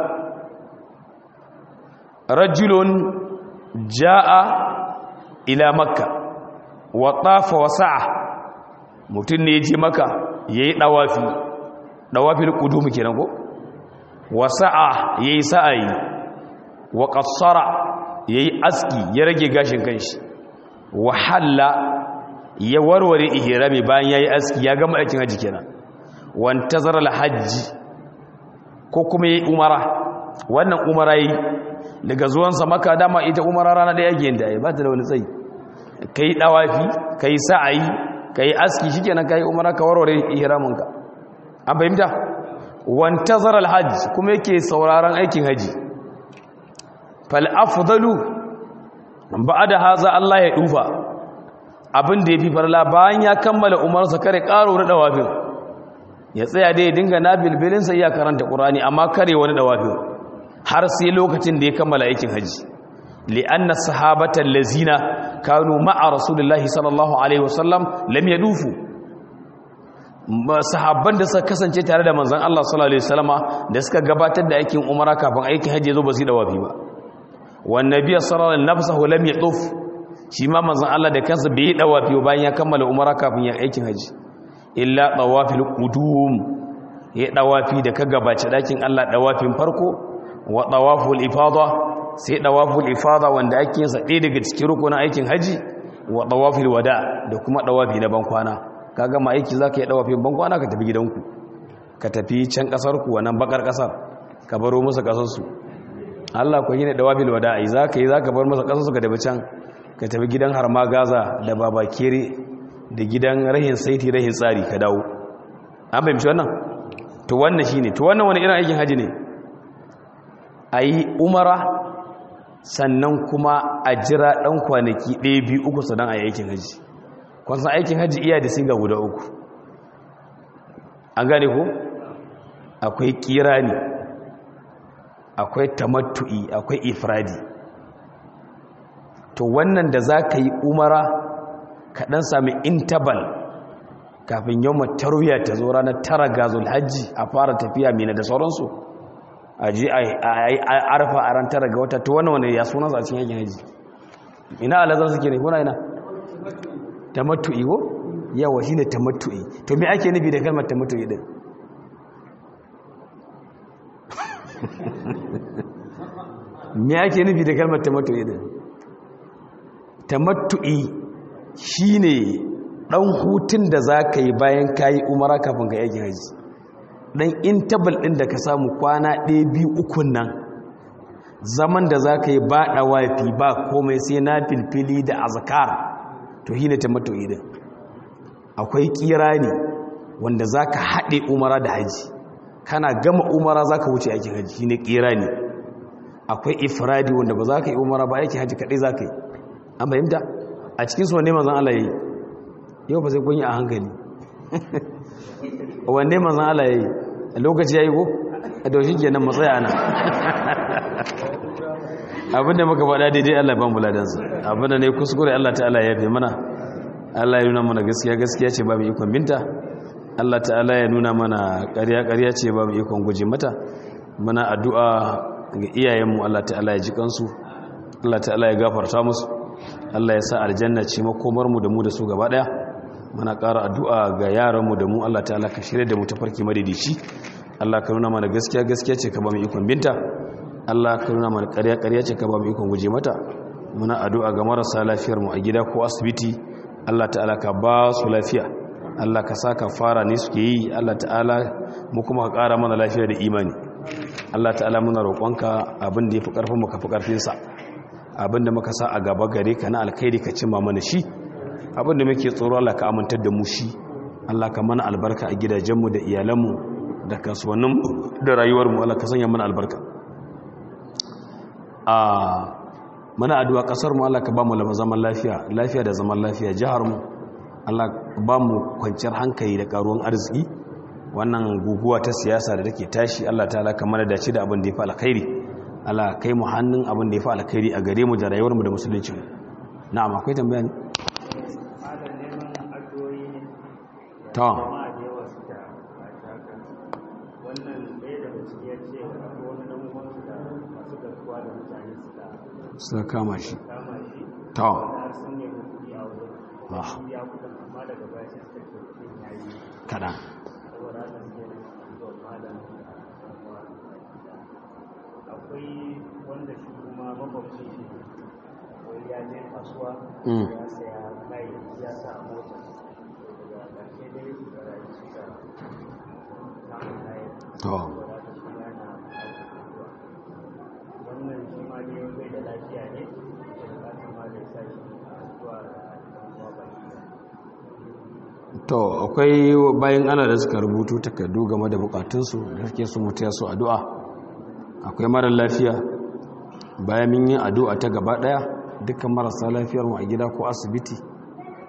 rajulun jaa ila makka wa tafa wa sa'a mutum ne ya je maka ya yi ɗawafi ɗawafin ƙudumu kenan ko wasa'a ya yi sa'ayi wa ƙasara ya yi aski ya rage gashin kanshi wahalla ya warware ihirami bayan ya yi aski ya gama aikin hajji kenan wanta zarar hajji ko kuma ya yi umara wannan umara yi daga zuwansa maka dama ita umara rana ɗaya yin da ya ba ta da wani tsayi ka yi ɗawafi ka yi sa'ayi ka yi aski shi kenan ka yi umara ka warware ihraminka an fahimta wantazar alhajj kuma yake sauraron aikin haji fal afdalu ba'da haza Allah ya dufa abin da ya fi farla bayan ya kammala umarsa kare ƙaro wani ɗawafin ya tsaya dai ya dinga na bilbilinsa iya karanta ƙurani amma kare wani ɗawafin har sai lokacin da ya kammala aikin hajji li'anna sahabatan lazina kanu ma'a rasulullahi sallallahu alaihi wasallam lam yadufu sahabban da suka kasance tare da manzon Allah sallallahu alaihi wasallama da suka gabatar da aikin umara kafin aikin hajji zo ba su dawafi ba wan nabiy sallallahu alaihi wasallam lam yaduf shi ma manzon Allah da kansa bai dawafi bayan ya kammala umara kafin ya aikin hajji illa tawafil qudum ya dawafi da ka gabace dakin Allah dawafin farko wa tawaful ifada sai dawaful ifada wanda ake yin sa ɗaya daga cikin rukunin aikin haji wa tawafil wada da kuma dawafi na bankwana ka gama aiki zaka yi dawafin bankwana ka tafi gidanku ka tafi can kasar ku wannan bakar kasar ka baro musu kasar su Allah ku yi ne dawafil wada ai zaka yi zaka bar musu kasar su ka tafi can ka tafi gidan harma gaza da babakere da gidan rahin saiti rahin tsari ka dawo an fahimci wannan to wannan shine to wannan wani irin aikin haji ne a yi umara sannan kuma a jira ɗan kwanaki ɗaya biyu uku sannan a yi aikin hajji kwansan aikin hajji iya da siga guda uku an gane ko akwai kirani akwai tamattu'i akwai ifradi to wannan da za ka yi umara ka ɗan sami intabal kafin yau tarwiya ta zo ranar tara gazul hajji a fara tafiya mina da sauransu a ji a yi arfa a ran tara ga wata to wannan wani ya sunan a cikin yakin haji ina alazar suke ne kuna ina tamattu'i ko yawa shine tamattu'i to me ake nufi da kalmar tamattu'i din me ake nufi da kalmar tamattu'i din tamattu'i shine dan hutun da zaka yi bayan kayi umara kafin ka yakin haji dan intabal din da ka samu kwana ɗaya biyu ukun nan zaman da za ka yi ba ɗawafi ba komai sai na filfili da azkar to hine ta mato idin akwai kira ne wanda za ka haɗe umara da haji kana gama umara za ka wuce aikin haji shine kira ne akwai ifradi wanda ba za ka yi umara ba aikin haji kaɗai za ka yi an fahimta a cikin su wanne mazan Allah ya yi yau ba sai kun yi a hankali wanne mazan Allah ya yi a lokaci ya yi ko a daushin kenan matsaya ana abinda muka faɗa daidai Allah ban buladansa abinda ne kuskure Allah ta'ala ya fi mana Allah ya nuna mana gaskiya gaskiya ce ba mu ikon binta Allah ta'ala ya nuna mana ƙarya ƙarya ce ba mu ikon guje mata muna addu'a ga iyayenmu Allah ta'ala ya ji kansu Allah ta'ala ya gafarta musu Allah ya sa aljanna ce makomar mu da mu da su gaba daya muna ƙara addu'a ga yaranmu da mu Allah ta'ala ka shirya da mu tafarki madidici Allah ka nuna mana gaskiya gaskiya ce ka ba mu ikon binta Allah ka nuna mana ƙarya ƙarya ce ka ba mu ikon guje mata muna addu'a ga marasa lafiyar mu a gida ko asibiti Allah ta'ala ka ba su lafiya Allah ka sa ka fara ne suke yi Allah ta'ala mu kuma ka ƙara mana lafiya da imani Allah ta'ala muna roƙonka abin da ya fi ƙarfin mu ka fi ƙarfinsa abin da muka sa a gaba gare ka na alkhairi ka cimma mana shi abin da muke tsoro Allah ka amintar da mu shi Allah ka mana albarka a gidajenmu da iyalanmu da kasuwanninmu da rayuwarmu Allah ka sanya mana albarka a mana addu'a kasar mu Allah ka ba mu zaman lafiya lafiya da zaman lafiya jihar mu Allah ba mu kwanciyar hankali da karuwan arziki wannan guguwa ta siyasa da take tashi Allah ta'ala ka mana dace da abin da ya fi alkhairi Allah kai mu hannun abin da ya fi alkhairi a gare mu da rayuwar mu da musulunci mu na'am akwai tambaya ne ta suka kama shi ta kada akwai wanda shi kuma makwabci shi wai ya je kasuwa ya saya kai ya sa mota daga ƙarshe dai su da rayu suka samun kayan to wannan shi ma ne bai da lafiya ne da bukatar ma da sa shi zuwa damuwa baki to akwai bayan ana da suka rubutu takardu game da bukatunsu da suke su mutu ya su addu'a akwai mara lafiya bayan min yin addu'a ta gaba daya dukkan marasa lafiyar mu a gida ko asibiti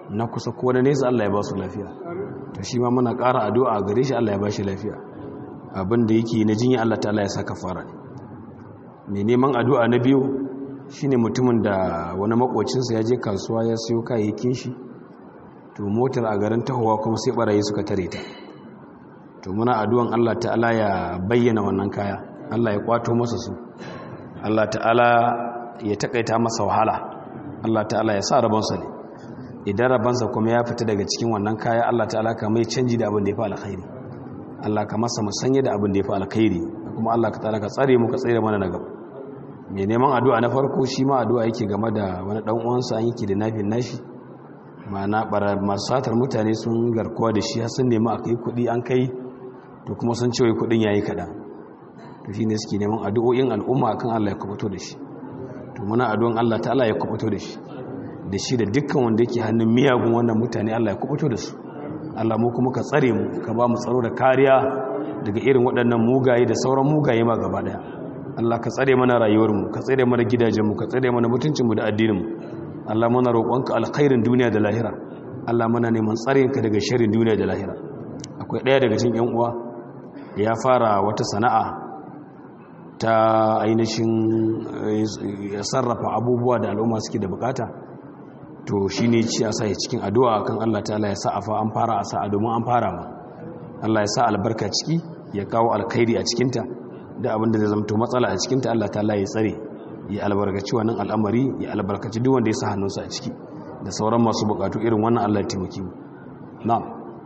na kusa ko na nesa Allah ya ba su lafiya to shi ma muna ƙara addu'a a gare shi Allah ya ba shi lafiya abin da yake na jinya Allah ta'ala ya saka fara mai neman addu'a na biyu shine mutumin da wani makocinsa ya je kasuwa ya siyo kayayyakin shi to motar a garin tahowa kuma sai barayi suka tare ta to muna addu'an Allah ta'ala ya bayyana wannan kaya Allah ya kwato masa su Allah ta'ala ya takaita masa wahala Allah ta'ala ya sa rabansa ne idan rabansa kuma ya fita daga cikin wannan kaya Allah ta'ala ka mai canji da abin da ya fi alkhairi Allah ka masa musanya da abin da ya fi alkhairi kuma Allah ka ta'ala ka tsare mu ka tsare mana na gaba mai neman addu'a na farko shi ma addu'a yake game da wani dan uwansa an yake da nafin nashi ma'ana masu satar mutane sun garkuwa da shi sun nemi a kai kuɗi an kai to kuma sun ce wai kuɗin yayi kaɗan to shine suke neman addu'o'in al'umma akan Allah ya kubuto da shi to muna addu'an Allah ta'ala ya kubuto da shi da shi da dukkan wanda yake hannun miyagun wannan mutane Allah ya kubuto da su Allah mu kuma ka tsare mu ka ba mu tsaro da kariya daga irin waɗannan mugaye da sauran mugaye ma gaba daya Allah ka tsare mana rayuwar mu ka tsare mana gidajen mu ka tsare mana mutuncin mu da addinin mu Allah muna roƙonka alkhairin duniya da lahira Allah muna neman tsarinka daga sharrin duniya da lahira akwai ɗaya daga cikin ƴan uwa ya fara wata sana'a ta ainihin ya sarrafa abubuwa da al'umma suke da bukata to shi ne ci a sai cikin addu'a kan Allah ta'ala ya sa a fa an fara a sa'a domin an fara ma Allah ya sa albarka ciki ya kawo alkhairi a cikinta da abinda zai zamto matsala a cikinta Allah ta'ala ya tsare ya albarkaci wannan al'amari ya albarkaci duk wanda ya sa hannunsa a ciki da sauran masu bukatu irin wannan Allah ya taimake mu na'am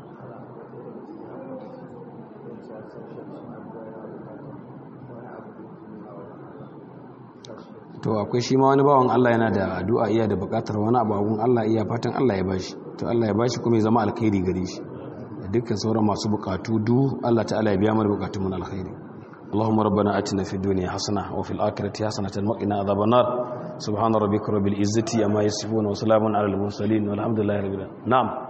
to akwai shi ma wani bawan Allah yana da addu'a iya da bukatar wani abu Allah iya fatan Allah ya bashi to Allah ya bashi kuma ya zama alkhairi gare shi da dukkan sauran masu bukatu du Allah ta'ala ya biya mana bukatun mu alkhairi اللهم ربنا آتنا في الدنيا حسنة وفي الآخرة حسنة وقنا عذاب النار سبحان ربك رب العزة أما يصفون وسلام على المرسلين والحمد لله رب العالمين نعم